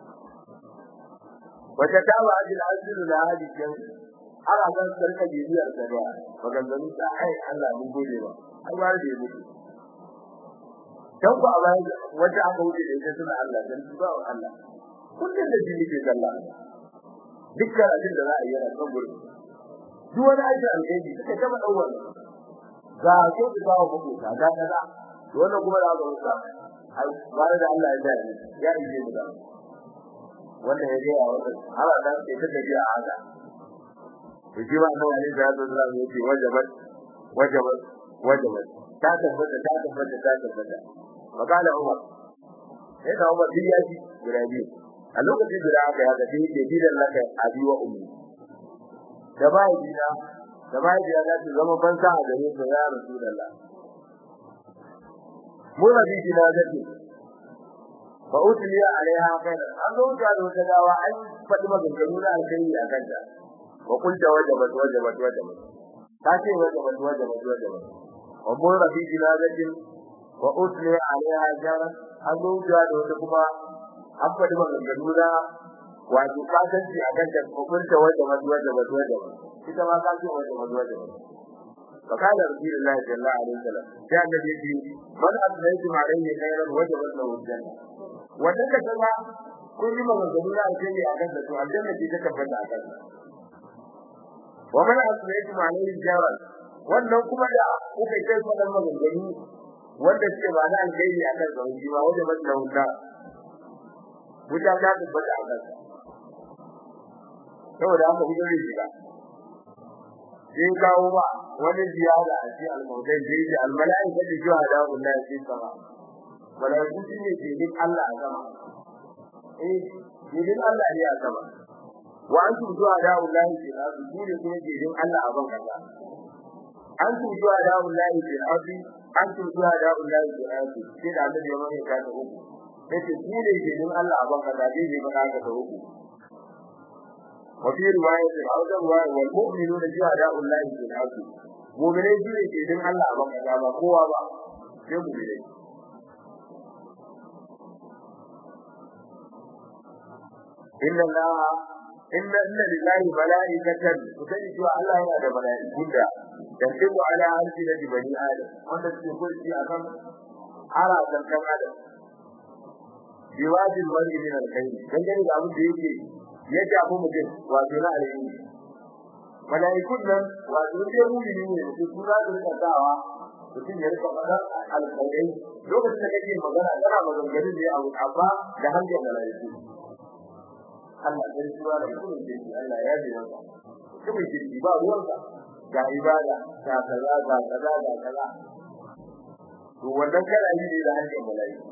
wata ta ba ajin asiru na hadisin har a kan sarka bibiyar da ba maganganu ta ai Allah mun gode ba ai ba da yabo dan ba ba wata aka wuce da ita suna Allah dan ba Allah kullun da jini ke sallah dukkan abin da za a yi a kan gurin duk wani aiki alheri suka taba dawar ga ko da ba ku ka ga kaza wannan kuma da aka wuce ai ba da Allah ya dare ya yi mu da wannan ya ga wannan har da sai ta gaji a haka to shi ba nan ne da Allah ya ce wajabat wajabat wajabat ta tabbata ta tabbata ta tabbata makala Umar sai da Umar ya ji guda biyu a lokacin da aka yi haka sai ke bidan laka abi wa ummi da bai dina da bai dina da su zama bansa a gare su ya rasulullah mu rabi dina zaki fa utliya alaiha khairan an zo da wata dawa an faɗi maganganu na alkhairi a kanta wa kunta wajabat wajabat wajabat ta ce wajabat wajabat wajabat wa mu rabi dina zaki wa utliya alaiha khairan an zo da wata kuma an faɗi maganganu na wato kasanci a kan hukunta wanda wanda wanda wanda wanda ita ma ka ce wanda wanda wanda فقال رسول الله صلى الله عليه وسلم يا النبي من أثنيتم عليه خيرا وجبت له الجنة wannan da kuma kun yi maganganu na alheri a kan da to aljanna ce ta tabbata a kan wa man aslaytum alayhi jaran wannan kuma da kuka kai fadan maganganu wanda ce ba na alheri a kan zauji ba wanda ba da wuta wuta ta tabbata a kan saboda haka kuka zai shiga sai kawo ba wani ziyara a cikin almautai da yake almala'ika da shuhada wallahi sai sama malaiku shi ne ke din Allah a sama eh ke din Allah ne a sama wa antum shuhada wallahi fil ardi ku ne kuma ke din Allah a ban kaza antum shuhada wallahi fil ardi antum shuhada wallahi fil ardi sai da Allah ya mai ka ta uku sai ku ne ke din Allah a ban kaza dai ne ba ka ta uku وفي رواية أو رواية والمؤمنون شهداء الله في الأرض مؤمنين جيري كيدن الله أبا كذابا قوة با sai mu'minai inna allaha inna inna lillahi malaikatan kutani cewa Allah yana da malaiku da tantibu ala arshi da bani adam wanda suke kurci akan ara kan adam biwajin wani min alkhairi dan gani da abin da yake ya jabu mutum wato na alheri malaikun nan wato sai mu'mini ne su kura da tsadawa mutum ya rika fadar alkhairai lokacin da kake magana kana maganganu ne a amma da hankali malaiku Allah sai suwa da kuma jiki Allah ya ji maka kuma jiki ba ruwanka ga ibada ga kaza ga kaza ga kaza to wannan kana yi ne da hankali malaiku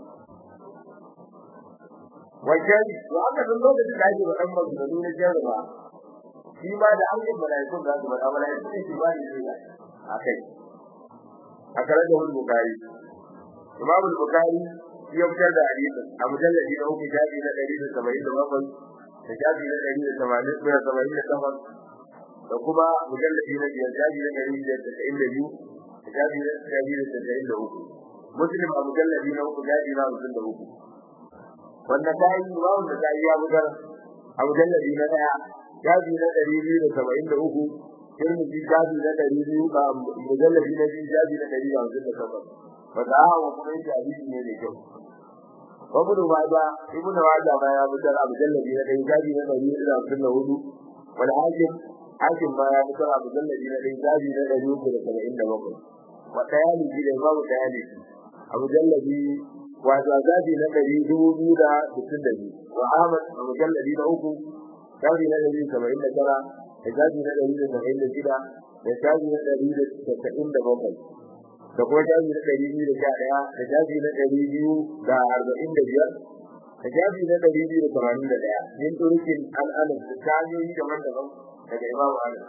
wajen to aka san lokacin da ake faɗan maganganu na jarraba shi ma da hankali malaiku za su faɗa malaiku ne shi ba ne ne akai akara da wani bukari imam al-bukhari ya fitar da hadisin a mujalladi na uku jabi na 177 da jabi na 188 da kuma mujalladi na biyar jabi na 192 da jabi na 193 muslim a mujalladi na uku jabi na 53 wanda ta yi imam da ta yi ya bugar a mujalladi na daya jabi na 273 Tirmidhi jabi na ɗari biyu ba mujallabi na biyu jabi na ɗari hamsin da takwas. Ba ta hawa kuma yake hadisi ne mai kyau. Babu da waja, Ibn Waja ma ya fitar a mujallabi na ɗari jabi na ɗari hudu da hamsin da hudu. Wani hakim, hakim ma ya fitar a mujallabi na ɗari jabi na ɗari uku da saba'in da bakwai. Wa ɗayani shi da babu ɗayani shi. A mujallabi wato jabi na ɗari dubu biyu da sittin da biyu. Wa Ahmad a mujallabi na uku jabi na ɗari saba'in da tara da jaji na ɗari da saba'in da shida da jaji na ɗari da casa'in da bakwai da kuma jaji na ɗari biyu da sha ɗaya da jaji na ɗari biyu da arba'in da biyar da jaji na ɗari biyu da tamanin da ɗaya min turukin al'adun da ta hanyoyi daban-daban daga imamu anas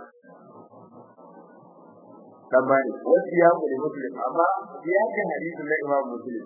tambani wasu ya kuli muslim amma ya kan hadisin na imamu muslim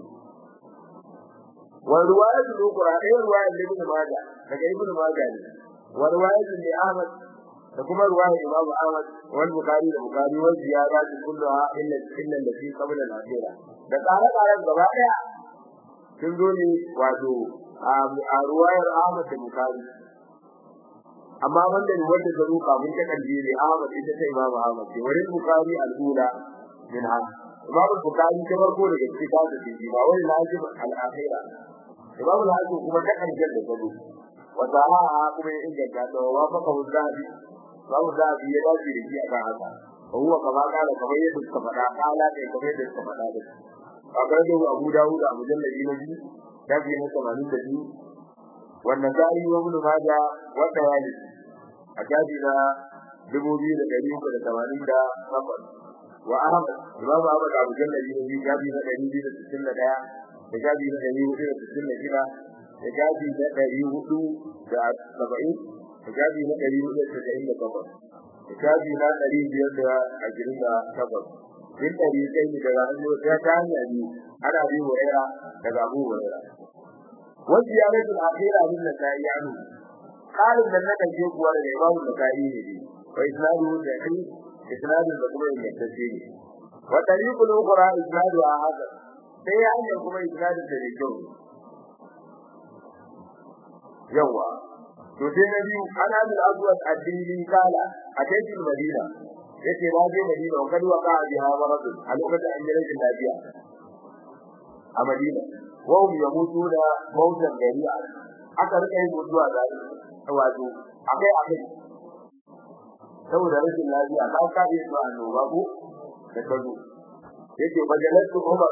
wa ruwayatul ukhra ɗaya ruwayar ibn majah daga ibn majah ne wa ruwayatul li ahmad da kuma ruwayar Imam Ahmad wal Bukhari da Bukhari wa ziyara kulluha illa illa allati qabla al-akhirah da tsare-tsaren gaba daya sun zo ne wato a ruwayar Ahmad da Bukhari amma wanda ne wanda ta ruka mun ta kalbi ne Ahmad ita ta Imam Ahmad ce wani Bukhari al-ula min ha Imam Bukhari ta farko daga cikin ta da shi ba wani lazim al-akhira Imam al-Hakim kuma ta kan da gado wa sahaha kuma ya inganta da wa fa ka zabi babu zabi ya dace da shi akan haka huwa kama kana kamar yadda suka faɗa kala ne kamar yadda suka faɗa da kaga da Abu Dawud a mujalladi na biyu dabi na 82 wannan zai wa mun maja wanda ya yi a jabi na 2388 wa Ahmad Imam Ahmad Abu Jalladi na biyu jabi na 261 da jabi na 466 da jabi na 470 da jabi na 498 Kitabi na ɗari biyar da ashirin da takwas. Min ɗari kai ne daga hannu ta ta hanya ne ana bi wayara daga abu wayara. Wasu ya rage al'akira min da ta yi anu. Ƙarin da na ɗauke kuwa daga imamu da ta yi ne ne. Wa isnadu da kai isnadu da kuma ingantacce ne. Wa tariqul ukhra isnadu a haka. Sai ya hanya kuma isnadu da ne kyau. Yawwa. to sai na biyu ana bil azwat addini kala a cikin madina yace na je madina wa kadwa ka bi ha marad a lokacin an yi rashin lafiya a madina wa hum yamutuna mautan gari'a aka rika yin mutuwa da wato akai akai saboda rashin lafiya ka ka yi su annoba ko da kazo yace bajalatu umar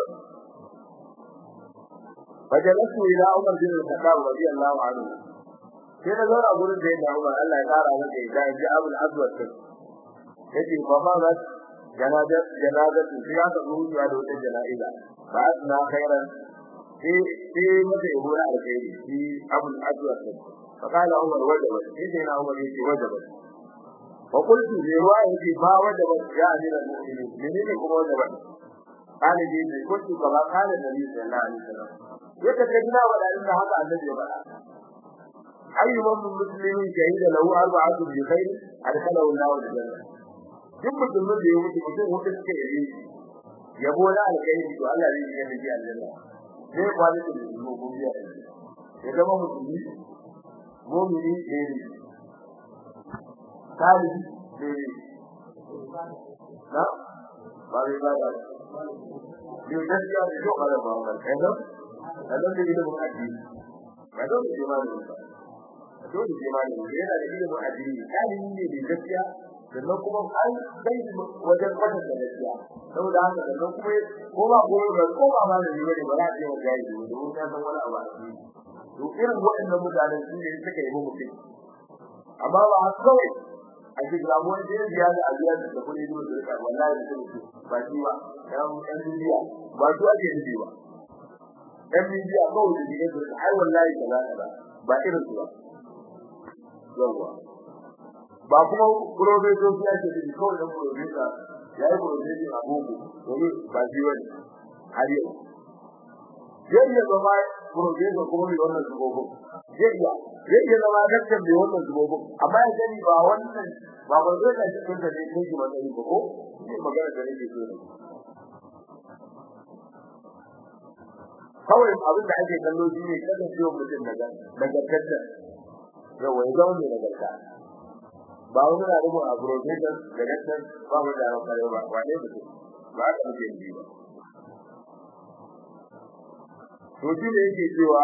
bajalatu ila umar bin al-khattab radiyallahu anhu sai na zauna gurin da yake Umar Allah ya kara masa da ji Abul Aswad din yace fa ma za janaza janaza sai ya zo zuwa da wata janaiza ba na khairan sai sai mata yabo na alkhairi shi Abul Aswad din fa kala Umar wajaba sai na Umar yace wajaba fa qultu li riwayati ba wajaba ya amira al-mu'minin menene kuma wajaba قال لي كنت كما قال النبي صلى الله عليه وسلم يتكلم ولا ان هذا الذي بقى أي من مسلم شهد له أربعة بخير أدخله الله الجنة duk mutumin da ya mutu mutum wanda suka yi yabo na alkhairi to Allah zai yi miji aljanna zai kwali da mu gobiya ya zama musulmi mu'mini ne ne kali ne na ba bai ba da ne gaskiya ne to kada ba wannan kai da Allah da ilimin addini ba don da imani ba dole sai malami yana da ilimin addini kalimi ne da gaskiya sannan kuma an bai wajen kwatan da gaskiya saboda haka sannan kuma ko ba ko ba ko ba malami ne ba za a ce wa jayi ne domin ya san wani abu a ciki to irin waɗannan mutanen su ne suka yi mutum amma ba haka kawai a cikin ramuwar da ya biya da abiya da kuɗi ne da rika wallahi da kuma ba shi ba dan dan duniya ba su ake nufi ba dan duniya kawai da dike da ai wallahi kaza kaza ba irin su ba yawa ba kuma professor ya ce da kawai da professor ya yi professor a boko domin ba shi wani har yau zai iya zama professor kuma mai wannan zubogo zai iya zai iya zama daktar mai wannan zubogo amma ya sani ba wannan ba ba zai da cikin da zai kai matsayi ba ko ne magana da nake so ne kawai abin da ake kallo shi ne kasancewa mutum daga daga tattar yawa ya zama mai nagarta ba wani na rubu a professor da daktar ba mu da kare ba wane mutum ba ka muke yi ba to shi ne yake cewa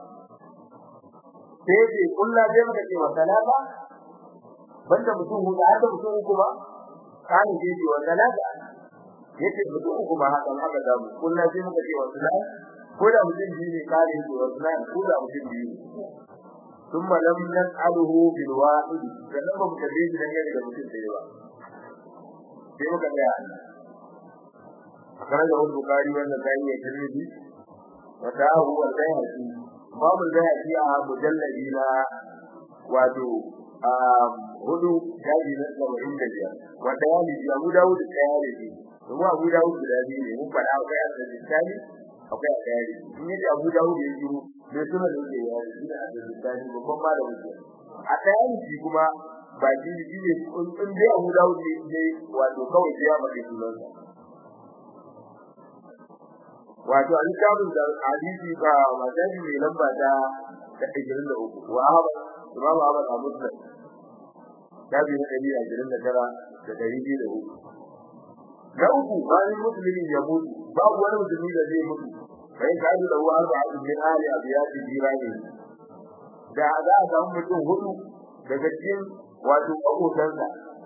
sai ce kullu zai maka cewa salama banda mutum huɗu har da mutum uku ba kana ce cewa salama yace mutum uku ba haka haka da mu kullu zai maka cewa salama ko da mutum biyu ne kare shi wa salama ko da mutum biyu ثم لم نسأله بالواحد sannan ba mu kalle shi dangane da mutum da yawa sai muka ga kana da wani bukari wanda sai ya tirmidhi wata huwa al-bayhaqi babu al-bayhaqi a mujalladi na wato hudu jaji na saba'in da biyar wata yani ji abu dawud da ya yi kuma abu dawud da biyu ne mun faɗa akwai al-bayhaqi akwai al-bayhaqi in yaji abu dawud ya yi bai suna da yake ya yi da al-bayhaqi babban malamin ne a ɗayan shi kuma ba shi shi ne in dai abu dawud ne wato kawai sai ya mace sunansa wato a littafin da hadisi ba madani mai lamba ta ta 23 wa Ahmad Imam Ahmad a Muslim tabi na 129 da 203 na uku bayan musulmi ya mutu babu wani musulmi da zai mutu bai ka da wa arba min ali abiyati jirani da za a samu mutum hudu daga cikin wato abokansa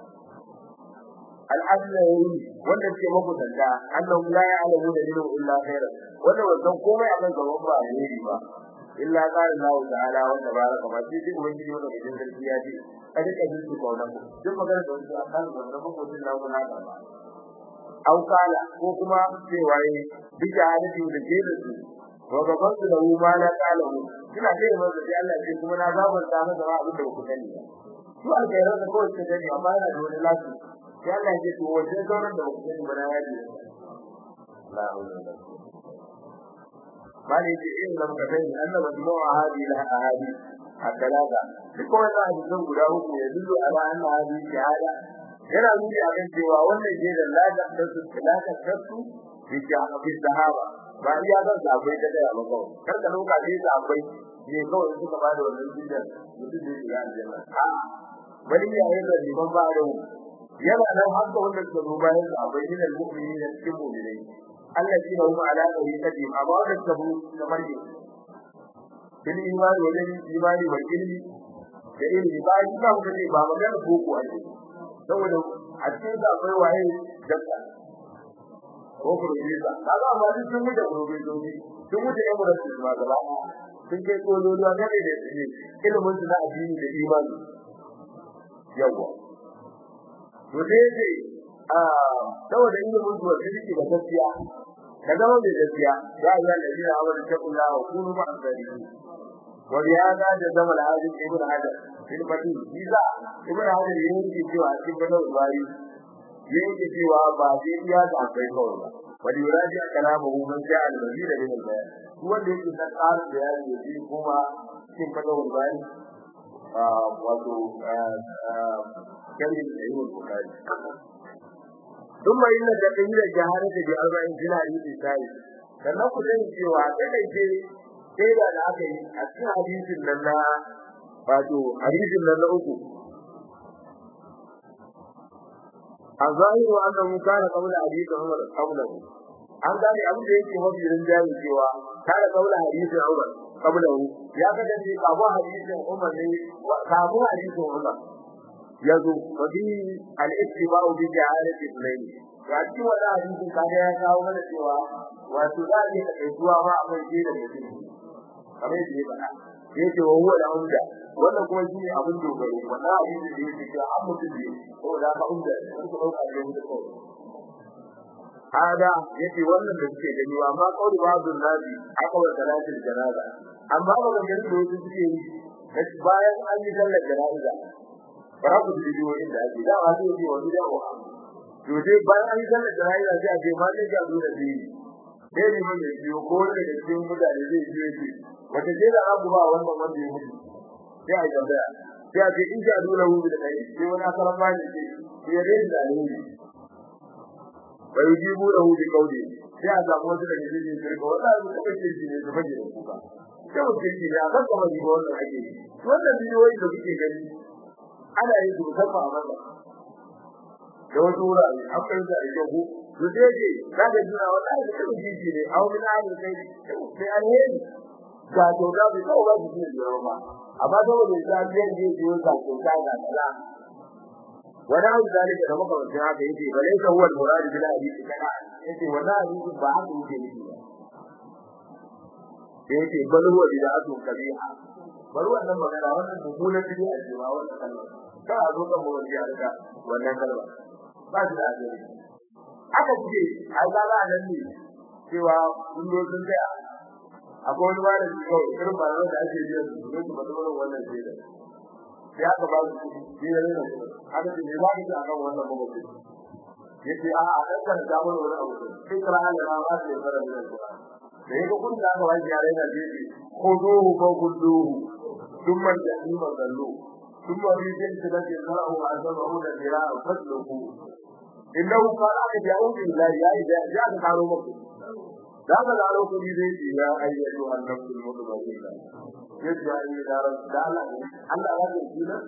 al-azlawi wanda ke mabudanta annahu la ya'lamu da dinu illa khairan wanda wannan komai akan gaban ba ne ba illa qala Allah ta'ala wa tabaraka wa ta'ala duk wani yau da cikin gaskiya ce kada ka ji su kauna ku duk magana da wani akan wannan mutum na ku na ba au kala ko kuma cewa yi bisa hadisi da ke da su wa gaban su da ma na kala mu kina ce da manzo Allah ce kuma na zabarta masa ba abin da ku sani su alkhairar da kawai ke sani amma yana da wani lafi sai Allah ya ce to wajen sauran da ku sani ba na yaji la hawla wala bani ce in lam ka sani annaba majmu'a hadi la ahadi akalaga duk wannan hadisan guda uku ya dillo ala anna hadi shahada yana nuni a kan cewa wannan ke da lada da su talaka kasu bi jahabi sahaba ba iya zan sabai da daya ba kawai kar ka dauka dai sabai ne kawai suka bada wannan jidan mutum da ya aljanna a bari ya yi da liman ba da yana nan har da wanda suka zo bayan sabai ne da mu'mini da cikin mu'minai Allah shi hum ala tariqati amma wanda suka bu kamar ne bil imani wajen imani wa ilmi da ilmi ba shi ba mu ne ba magana boko ake saboda a cikin da akwai waye dakka ko kurbiza kaga amma duk sun mutu kurbizobi sun mutu yan murasu ma gaba sun kai kololuwa game da ilimin su na addini da imani yawa to dai dai a saboda ilimin su wanda yake da gaskiya da zama mai gaskiya ya yi da jira awar ta kula wa kunu ma asali wa ya ga da zama da hadin ibn hajar fil fati biza ibn hajar yake cewa cikin bada bari yake cewa ba sai iya da kai kawai ba wani yuraji kalamu man ja'a al-mazid min al-bayan wanda yake da tsar da ya yi kuma cikin bada bari wato kalin da yake bukari ثم إن تقييد الجهالة بأربع سنة حديث الثالث sannan ku sani cewa kadaice sai da aka yi a cikin hadisin nan na wato hadisin nan na uku a zahiru annahu kana qawla hadith Umar qablahu an gane abin da yake mafi rinjaye cewa kana qawla hadith Umar qablahu ya kasance kafin hadisin Umar ne kafin hadisin Umar yazo wabi al-ittiba'u bi ja'alati al-layl ya ci wannan hadisin kaga ya kawo mana cewa wato da ne da kaituwa ma akwai shi da mutum kamar yadda ya faɗa yake wa huwa da umda wannan kuma shine abin dogaro wannan hadisin da yake cewa an mutum ne ko da ka umda wani ko dauka da mutum ko hada yace wannan da suke gani amma kauli babu nabi aka wa salatul janaza amma ba ga gani da wasu suke yi bayan an yi sallar janaza bara ku bidiyo inda ake da ba zai yi wani dawo to dai bayan an yi sallar janaza sai a ce ma ne ga dole ne sai ne mun biyo ko ne da cikin mutane zai biyo shi wata ce da abu ba wannan wanda ya mutu sai a tambaya sai a ce in ja dole hu da kai sai wani asaran ba ne sai ya rage da ne bai jibu da hu da kaudi sai a samu wasu da jiji su rika wannan su kuma ce shi ne su fage da kuka sai mutum shi ne a kan kamar jibo wannan ake yi wannan bidiyoyi da kuke gani ana yin su musamman a masa da wasu wurare an fahimta da kyau to sai ce za ka jira wallahi da kuma jiji ne a wani hali kai sai alheri ga to da bai kawo ba su ne da ba amma saboda ya biyan je je ga to ta ga kala wani abu zalika da muka wasu haka yake ba lai huwa al-murad bil hadith kana yace wannan hadisi ba haka yake nufi ba yake bal huwa bid'atu kabiha bari wannan magana wannan mummunan bid'a ce ba wannan kalma ka zo kan mu wani alka wannan kalma ba shi da ajiri aka ce ai ga ga nan ne cewa kun zo sun tsaya akwai wani wani kawai irin ba da ake biya su ne su bada wannan ce da ya ka ba su shi ne ne aka ce ne ba ki a kan wannan mabuci yace a a dan kan da mun wani abu sai kira Allah na ba su fara da su da yake kun da aka wani yare da shi khuduhu fa khuduhu thumma jahima dallu thumma rijin tilati zara'u azabahu da dira'a fasluhu innahu qala aka ja'u billahi ya ida ya ka karo muku da ka da kuɗi zai ce ya ayyatu annabul mutmainna yace ayi da ran da Allah Allah ya ce shi ne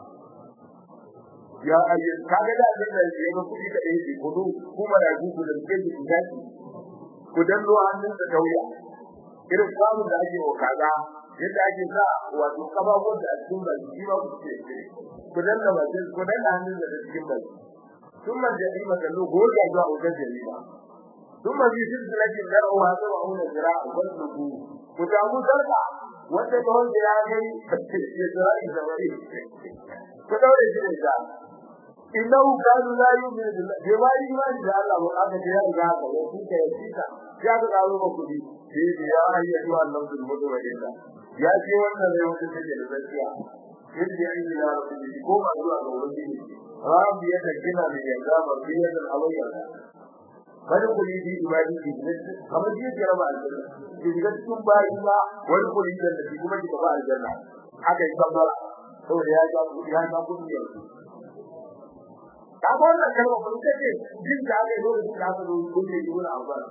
ya ayi kaga da abin da ya ga kuɗi da yake kudu kuma da ku da ke ji ku gaci ku danno hannun da kauya irin samun da ake wa kaza yadda ake sa wato kababun da a cikin baki shi ba ku ce ku danna bakin ku danna hannun da cikin baki ثم الجريمة كله جوجا جوا وجا جريمة ثم في سلسلة درعها سبعون ذراع فاسلكوه وتعموا سرقة wanda ta wanda ya kai ya tsari da wari ko daure shi ne da innahu kanu la yu'minu billahi bai wari ma da Allah ba aka ce ya ga ka ya kuka ya cika ya ga dawo ba kudi sai ya ayyatu Allah bil mudawwida ya ce wannan ne wanda take da gaskiya yadda ya yi da rabbi ko ba zuwa ga wani rabbi ya gina da ya ga ba biya da alayya wani kuli bi ibadi bi kamar ji ya raba aljanna ki ga cikin bayi ba wani kuli da shi kuma ki ba aljanna haka yi sabara saboda ya ga ya ga kudi ya ka ga wannan kalma kun ce jin da aka yi lokacin da aka zo kun ne ki wani abu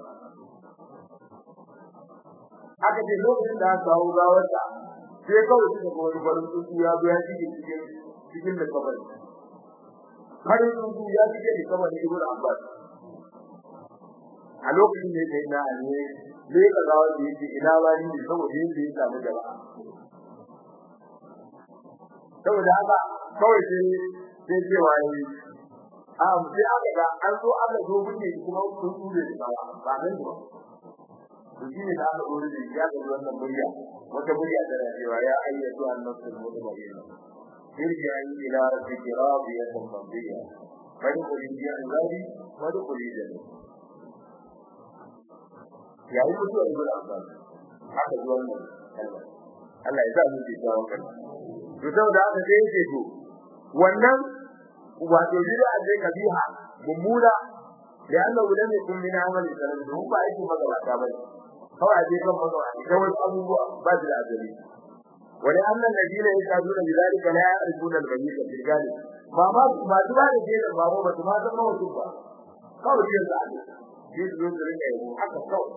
aka ce lokacin da aka kawo gawarta sai kawai suka ga wani farin tsuntsu ya zo ya shige cikin cikin da kabari farin tsuntsu ya shige da kabari ibn abbas a lokacin da yake na ne zai ka ga wanda yake ina ba ni ne saboda yake ya samu jama'a saboda haka kawai sai sai ce wani a sai aka ga an zo aka zo buke kuma sun tsure da ba ba nan ba to shine da aka dore da ya ga wannan murya wata murya da cewa ya ayyatu an-nafsul mutmainna irji'i ila rabbika radiyatan mardiya fadkhuli fi ibadi wadkhuli jannah yayin mutuwar ibn abbas haka ji wannan kalma Allah ya sa mu ji tsawon kalma to saboda haka sai yake to wannan wato bid'a ce kabiha mummuna da Allah lam yakun min amali sanan don ba yake magabata bane kawai je kan magabata da wasu abubuwa ba da azali wani annan ladina yakaduna bidalika la ya'rifuna al-bayyita fil galib ba ma ba duba da ke da babu ba ma san mawa ba kawai yin zaɓe shi su zo su rinka yi haka kawai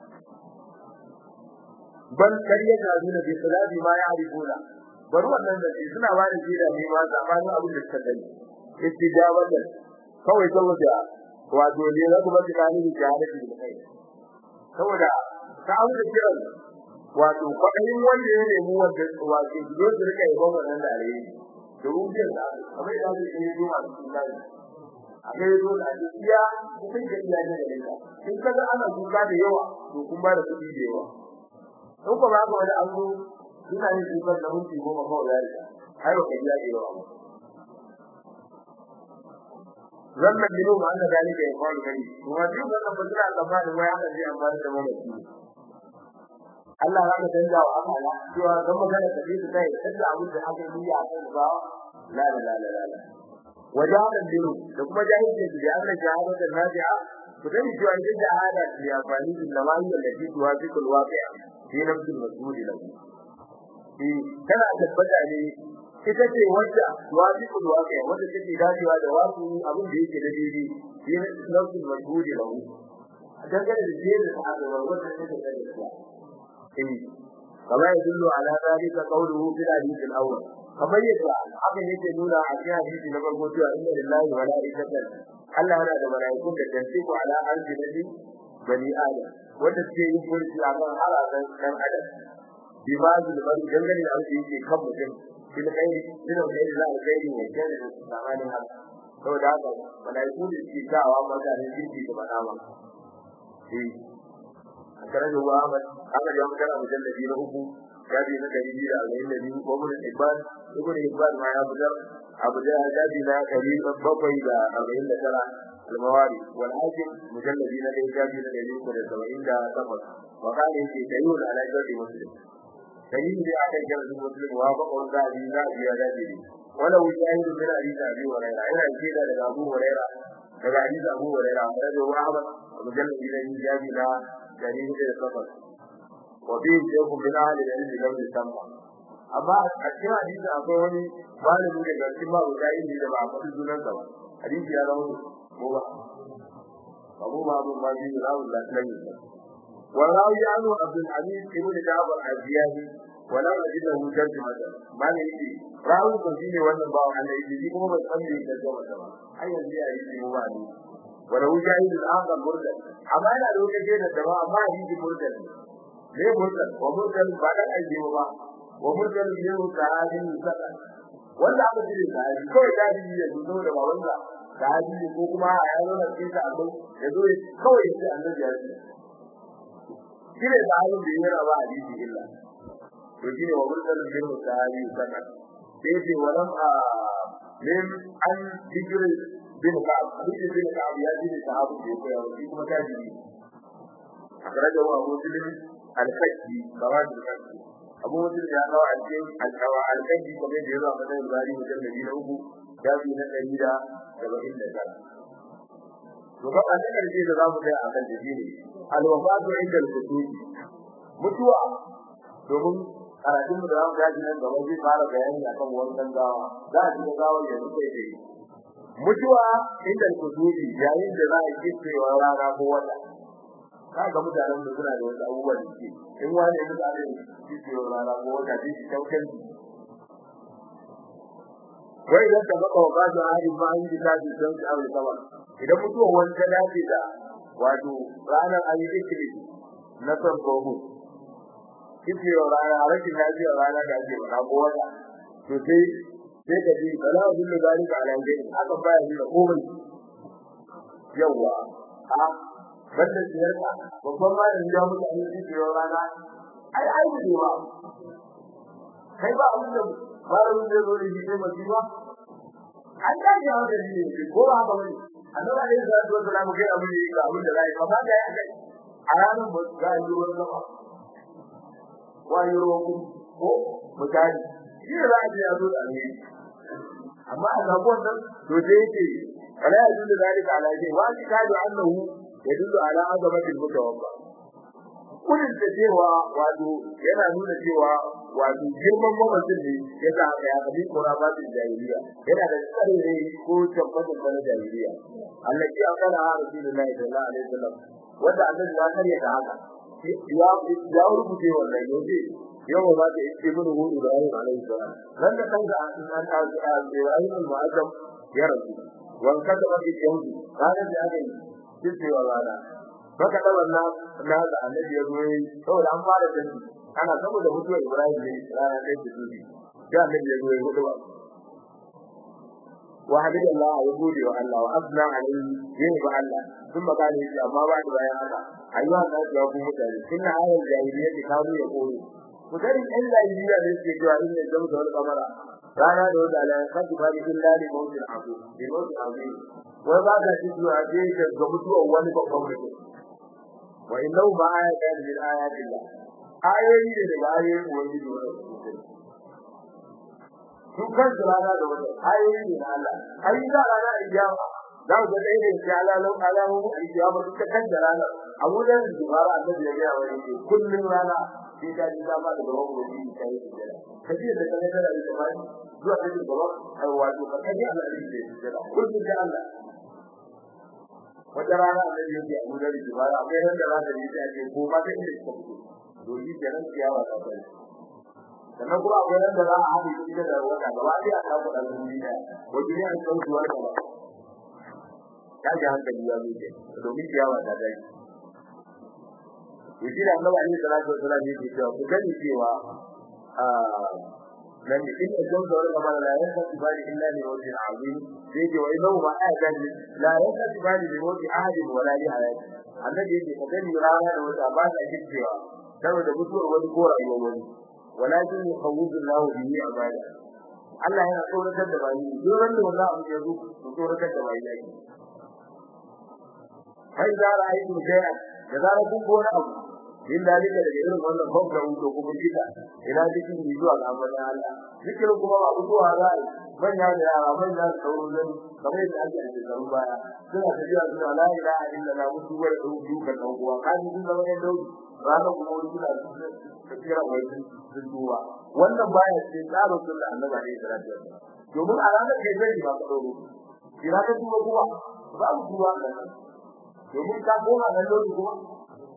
bal kariya na nuna bi salati ma ya arifuna bari wannan da shi suna ba da jira ne ma zamanin abin da suka gani istijabatan kawai saboda wato ne za ku ba su kani da jahilci da kai saboda ta abu da kiran wato kwaɗayin wanda ya nemi wanda wato su zo su rika yabon wannan da alheri domin jin da kamar yadda su yi zuwa cikin gani akai zo da iya kun ga iya ne da ita in kaga ana kuka da yawa to kun ba da kuɗi da yawa in ko ba ka wani an zo ina yin kuka da minti goma kawai da ita ai ba ka iya da yawa wannan dinu ma Allah dalika ya faru kai kuma duk wannan ba zira gaba da waya da zai amfani da mamaki Allah ya canza wa akala cewa dan magana da bi sai canza abin da aka yi a kan ba la la la la la وجهل الدين da kuma jahilci da Allah jahilata nafi'a kudin cewa idan jahada ce ya fani da lamai da lati tuwafiq alwaqi'a fi nafs al-mas'ul lahu eh kana tabbata ne ita ce wanda tuwafiq alwaqi'a wanda take dacewa da wasu abin da yake da daidai fi nafs al-mas'ul lahu dangane da jere da aka wanda take da daidai eh kama yadullu ala dhalika qawluhu fil hadith al-awwal kamar yadda hakan yake nuna a cikin hadisi na farko cewa inna lillahi wa malaikatan Allah yana da malaikun da tantiku ala ardi nabi bani adam wanda suke yin furci a kan halakan dan adam bi ma zul bari dangane da abin yake kan mutum bil khairi bil khairi la khairi ne kana da zamanin haka saboda haka malaiku da suke dawa mutane kirki da bada ma eh akara da wa Ahmad aka ga magana mujallabi na uku jabi na dari biyu da arba'in da biyu ko mun ibad ibn ibad ma ya fitar abu da jabi na dari bakwai da arba'in da tara al-mawari wal hakim mujalladi na dai jabi na dari uku da saba'in da takwas wa kana yake tayyul ala jabi muslim tayyul da aka kira da muslim wa ba ko da bi da bi da bi wala wujahidu min hadith abi hurairah ina kida daga abu hurairah daga hadith abu hurairah da Ahmad mujalladi na jabi na dari da takwas وفيه شيخ من أهل العلم لم يسمى amma a cikin hadisi akwai wani malami da garkin ma guda inda da ba a faɗi sunan sa ba hadisi ya zama ko ba abu ma abu ma bi rawu da nan ne وراوي عنه عبد العزيز ابن جابر الزيادي ولم أجد له ترجمة ما نيجي راوي كثير وانا باو على يجي كما بتسمي ترجمة أي زي أي شيء هو عليه ولو جاهز الآخر مرسل أما أنا لو كجينا الدواء ما يجي مرسل ليه مرسل ومرسل بعد أي شيء هو ومرسل منه تعالي سكن wanda aka cire sahabi kawai ta ji ya zo da babansa sahabi ne ko kuma a yaro na cikin abin ya zo kawai ya ce annabi ya ce shine sahabin da yana ba hadisi illa to shine wa mursal bin sahabi sana sai ce walam a min an dikri bin ka'ab dikri bin ka'ab ya ji sahabi da ya koya kuma ta ji akraja wa abu muslim al-fakki kawai da abu mutum ya kawo a cikin alkawa alkaji kuma da ya zo a matsayin bari mutum da biyu na uku shafi na ɗari da saba'in da tara to ba a cikin ƙarshe da za mu kai a kan da shine alwafatu inda al-kutubi mutuwa domin karatun mu da za mu gaji nan gaba zai fara bayani akan wannan gawa za a shiga gawar yanzu kai tsaye mutuwa inda al-kutubi yayin da za a kitsewa rana ko wata ka ga mutanen da suna da wasu abubuwan da ke in wani ya mutu abin cikin rana ko wata ce shi kyautar wai idan ta baka wa da hali ma an ji ta don su aure sama idan mutuwa wani ta dace da wato ranar ayi zikiri na son gomu cikin rana rashin lafiyar rana da ake ba ko wata to sai sai ka ji bala abin da zalika ala dai aka bayar da komai yawa a banda siyarka babban malami ya mutu a cikin rana ai ai ne ba kai ba abin da malamin da zo da shi sai mace ba an da ya wanda ne ko ba haka bane annabi ne da zo da mu kai abin da ga abin da zai kama da ya kai a ranar ba ga yi ruwan sama wani ruwan ko mutane shi ne za a je a zo da ne amma a zabuwan nan to sai yake ala yadda da zalika ala shi wa shi kadu annahu yadullu ala azamatil mutawaffa kudin da cewa wato yana nuna cewa wato girman mamacin ne ya sa aka ya kabi kora ba da jahiliya yana da tsare ko tabbatar da jahiliya Allah ya kana ha Rasulullahi sallallahu alaihi wasallam wanda Allah ya kare da haka ya ya rubuce wannan yaje yau ba ta yi ibn hudu da ayyuka alaihi salam nan da kanka an ta Ibrahim al-Mu'azzam ya rasu wan kada ba ki yau kana da aka yi cewa rana baka da wannan na da annabi ya zo saboda an fara da shi ana saboda mutuwar Ibrahim ne rana kai da dubi da annabi ya zo ya hudu ba wa hadith Allah ya gode wa Allah wa asna alayhi yin ba Allah sun ba gane shi amma ba da bayan haka ayyuha nas ya ku mutane sunna ayal jahiliya da kawo ya koyi ku dai ɗan jahiliya ne suke cewa inna jamsa wal qamara rana da wata ala kasu ba bikin lali mawutin abu bi mawutin abu wai ba ka ci zuwa je ga mutuwar wani babban mutum wa innahu ma ayatan min ayatillah ayoyi ne daga ayoyin ubangiji wa su kan rana da wata ayoyi ne na Allah ayi da rana ijaba za ku ga dai ne ya alalu alamu ijaba duka kan da rana abu da dubara annabi ya ga wani ne kullun rana sai ka ji dama da gaban ubangiji kai kaje da kana da ita zuwa da gaba ai wato ka kaje Allah ne da kullun da Allah wata rana annabi yake abu da dubara akwai ran da rana ne sai ake ko ma da inda suka fito domin kenan ciyawa ta kai sannan kuma akwai nan da za a haɗe shi da wata gaba ɗaya a kawo ɗan duniya ɗaya wajen yin sautuwar gaba ta ji hankali ya zuke domin ciyawa ta dai to shi da annabi alaihi salatu wasallam yake cewa ku gani cewa a nan da inda don da wani kamar la yanka tibali illa li wajhi azim sai ce wai lau ma ajan la yanka tibali li wajhi ahadin wala li hayati annabi yake ka gani rana da wata ba ta cewa saboda mutuwar wani ko rayuwar wani walakin yukhawwidu Allahu bihi ibada Allah yana tsoratar da bayi duk wanda wannan abu ya zo to tsoratar da bayi yake kai da ra'ayi shay'a da zarar kun gona abu din dalika da irin wannan babba wuto kuma kida ina cikin zuwa ga amana Allah zikirin kuma ba zuwa ra'ayi manya da yara manya da sauran zan kamar yadda ake a shekarun baya suna tafiya suna la ilaha illallah mutu wa duka dan uwa kaji sun zama yan dauki ranar kuma wani suna tafiya wai sun duba wannan baya ce tsaro sunna annabi alaihi salatu wasallam domin a ranar kai zai ba ka dauro ina ka duba kuma ba ku duba nan domin ka goma nan dauki kuma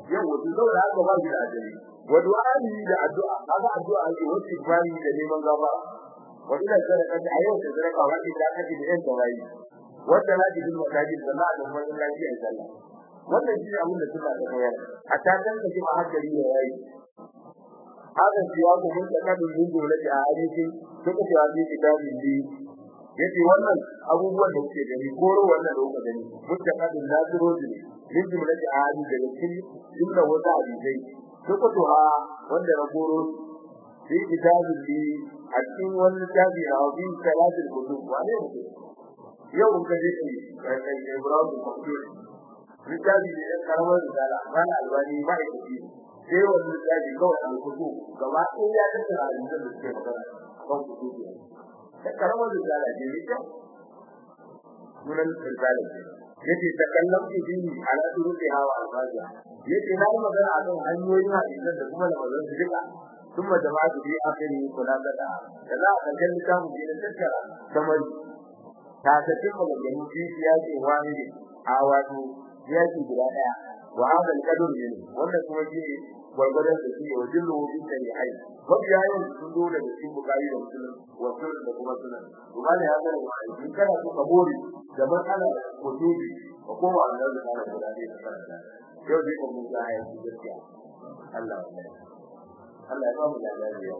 yau wato saboda haka ba shi da ajali wa du'ani da addu'a kaga addu'a ake wasu ibari da neman gaba wa ila sadaka a yau da sadaka wa ila kaji da yan tawayi wanda na ji din masajid da na da wani lafiya in sallah wannan shi abin da suna da koyar a takan da kuma hankali ya yayi haka siya ko mun ta kadin lungu da a hadisi suka ce a cikin kitabin di yace wannan abubuwan da suke gani koro wannan da kuka gani mutta kadin naziro ne min jumlati a hadisi daga cikin jumla wata hadisai suka to ha wanda na koro fi kitabin di a cikin wani tabi na wani salatul kutub wane ne yau in ka je kai kai Ibrahim Mansur littafi ne da karamar risala mana albani ba ya ci sai wannan littafi kawai an kudu gaba ɗaya ya tattara hadisan da suke magana kan kudu da karamar risala ce ne kyau sunan risala ce yace ta kallon idini ala turuki hawa alfaza yace na yi magana a kan hanyoyin hadisan da kuma da mazan su duka ثم جماعة في آخره خلاصة كذا أجل كان من تذكر ثمن تاسفين من في سياق واحد أواتو yaki guda daya wa hada al-qadr min wannan kuma shi gurgurdan da shi wa dillu bi shari'ai mabiya yau sun zo da cikin bukari da muslim wa sunan da kuma sunan kuma ne haka ne in kana so ka bori da matsala ko dubi ko kuma Allah da kana guda ne da kana yau dai ko mun ga ya ci gaskiya Allah Allah ya ba mu lafiya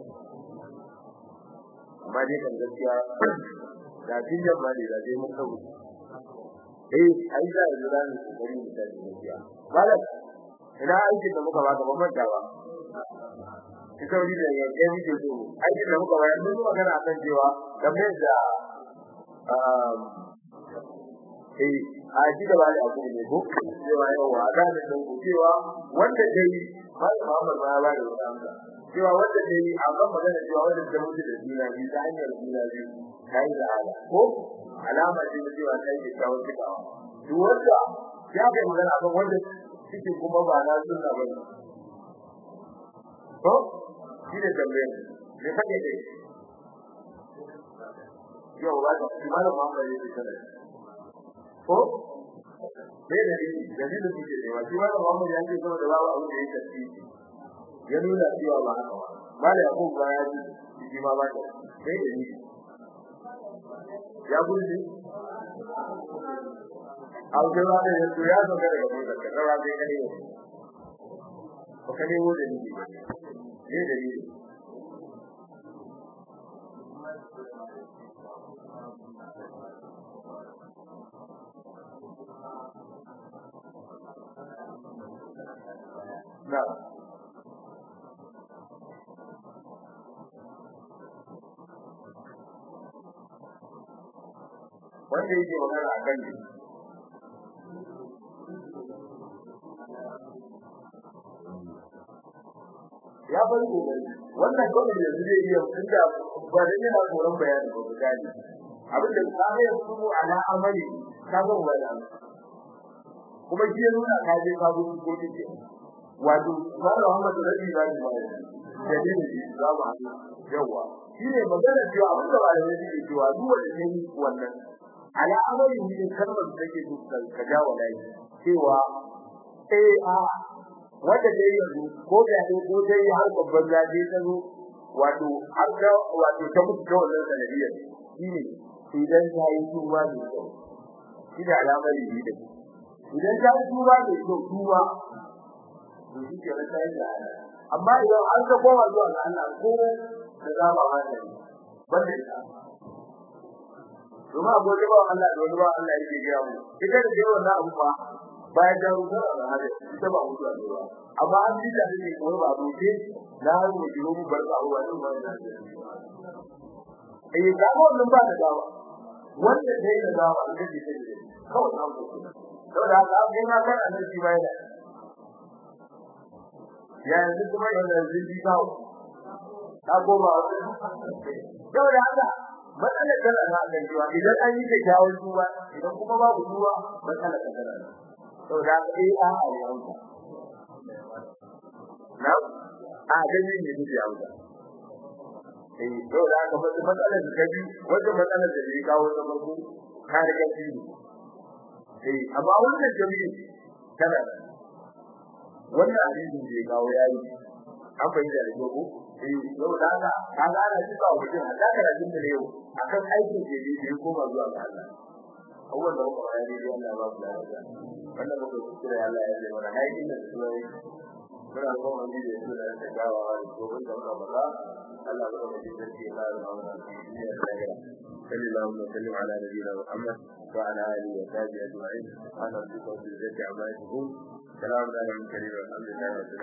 amma dai kan gaskiya da kin yamma ne da dai mun kawo eh ai da jira ne gari ne da gaskiya malam ina aikin da muka baka ban manta ba kika wuri da yake muke so aikin da muka bayar mun magana akan cewa game da um eh a ji da bani a ne ko cewa yawa da ne don cewa wanda dai mai Muhammad ma ya ba da wannan cewa wanda dai a kan magana cewa wanda da mutu da dina bi ta hanyar dina bi kai da ala ko alama ce da cewa kai ke kawo cikawa duk wanda ya ga magana akan wanda suke kuma ba na sunna ba ne to shi da tambayar me kake dai yau ba ta kuma da mamma ne ke kana ko me da ni da ni da kuke ne wa shi ba da mamma ya ce saboda babu abu da yake ci ya nuna cewa ba haka ba ba da yakun ba ya ji shi ma ba ta sai da ni ya gudu au da ba da yanzu ya zo daga mun da rawa dai kane ko kane wo da ni ne da ni na wanda yake magana a kan ya bari kokari wannan kawai da zai iya tunda ba da yana koran bayani ba gani abin da ka ga su ala amali ka ga wannan kuma shi ya nuna ka je ka gudu ko kike wato Malam Muhammad Rabi ba ni bayani dalili za mu haɗu yawa shine magana cewa abin da malamai suke cewa duk wanda ne wannan ala amali ne kalmar da take dukkan ka jawo lai cewa eh a wanda dai yanzu ko da dai ko dai har babban zaje ta zo wato har ga wato ta mutu da wannan sanadiyar shine idan ta yi tuba ne kyau shi da alamar yi da idan ta yi tuba ne kyau tuba to shi ke rasa yin da amma idan an ga kowa zuwa ga Allah ko da zama wannan banda ita kuma abu da ba Allah da wani ba Allah yake gaya mu ita da yawan na abu ba bayan da ruwa da hada ita ba mutuwa ne ba amma an ji da ne ko ba ruke na mu jiro mu bar ba ruwa din ba da eh ga wannan ba da dawa wanda dai da dawa ita ce ce kawai na ku saboda haka abin na kan annabi bai da ya yanzu kuma yana zindi kawo ta goma saboda haka matsalar tana na kan cewa idan an yi kyakkyawan tuba idan kuma babu tuba matsalar tana na saboda haka eh a a yanka na a gani ne duk ya wuce eh saboda haka matsalar da kabi wanda matsalar da ya kawo ta farko ka riga shi eh amma wannan jami'i tana wannan hadisin da ya kawo yayi an fahimta da ko eh yau da haka kaga ana cika wa mutum hada karatun da yau akan aikin da yake da ya koma zuwa ga Allah awwal da kuma ya yi Allah ba ku da wannan ba ku kira Allah ya yi wannan aikin da su ne muna so mu yi da su da ta gawa da gobe da muka bala Allah ba mu ji da shi Allah ya ba mu ya tsaya صلى الله وسلم على نبينا محمد وعلى اله وصحبه اجمعين سبحان ربك رب العزه عما يصفون سلام على المرسلين والحمد لله رب العالمين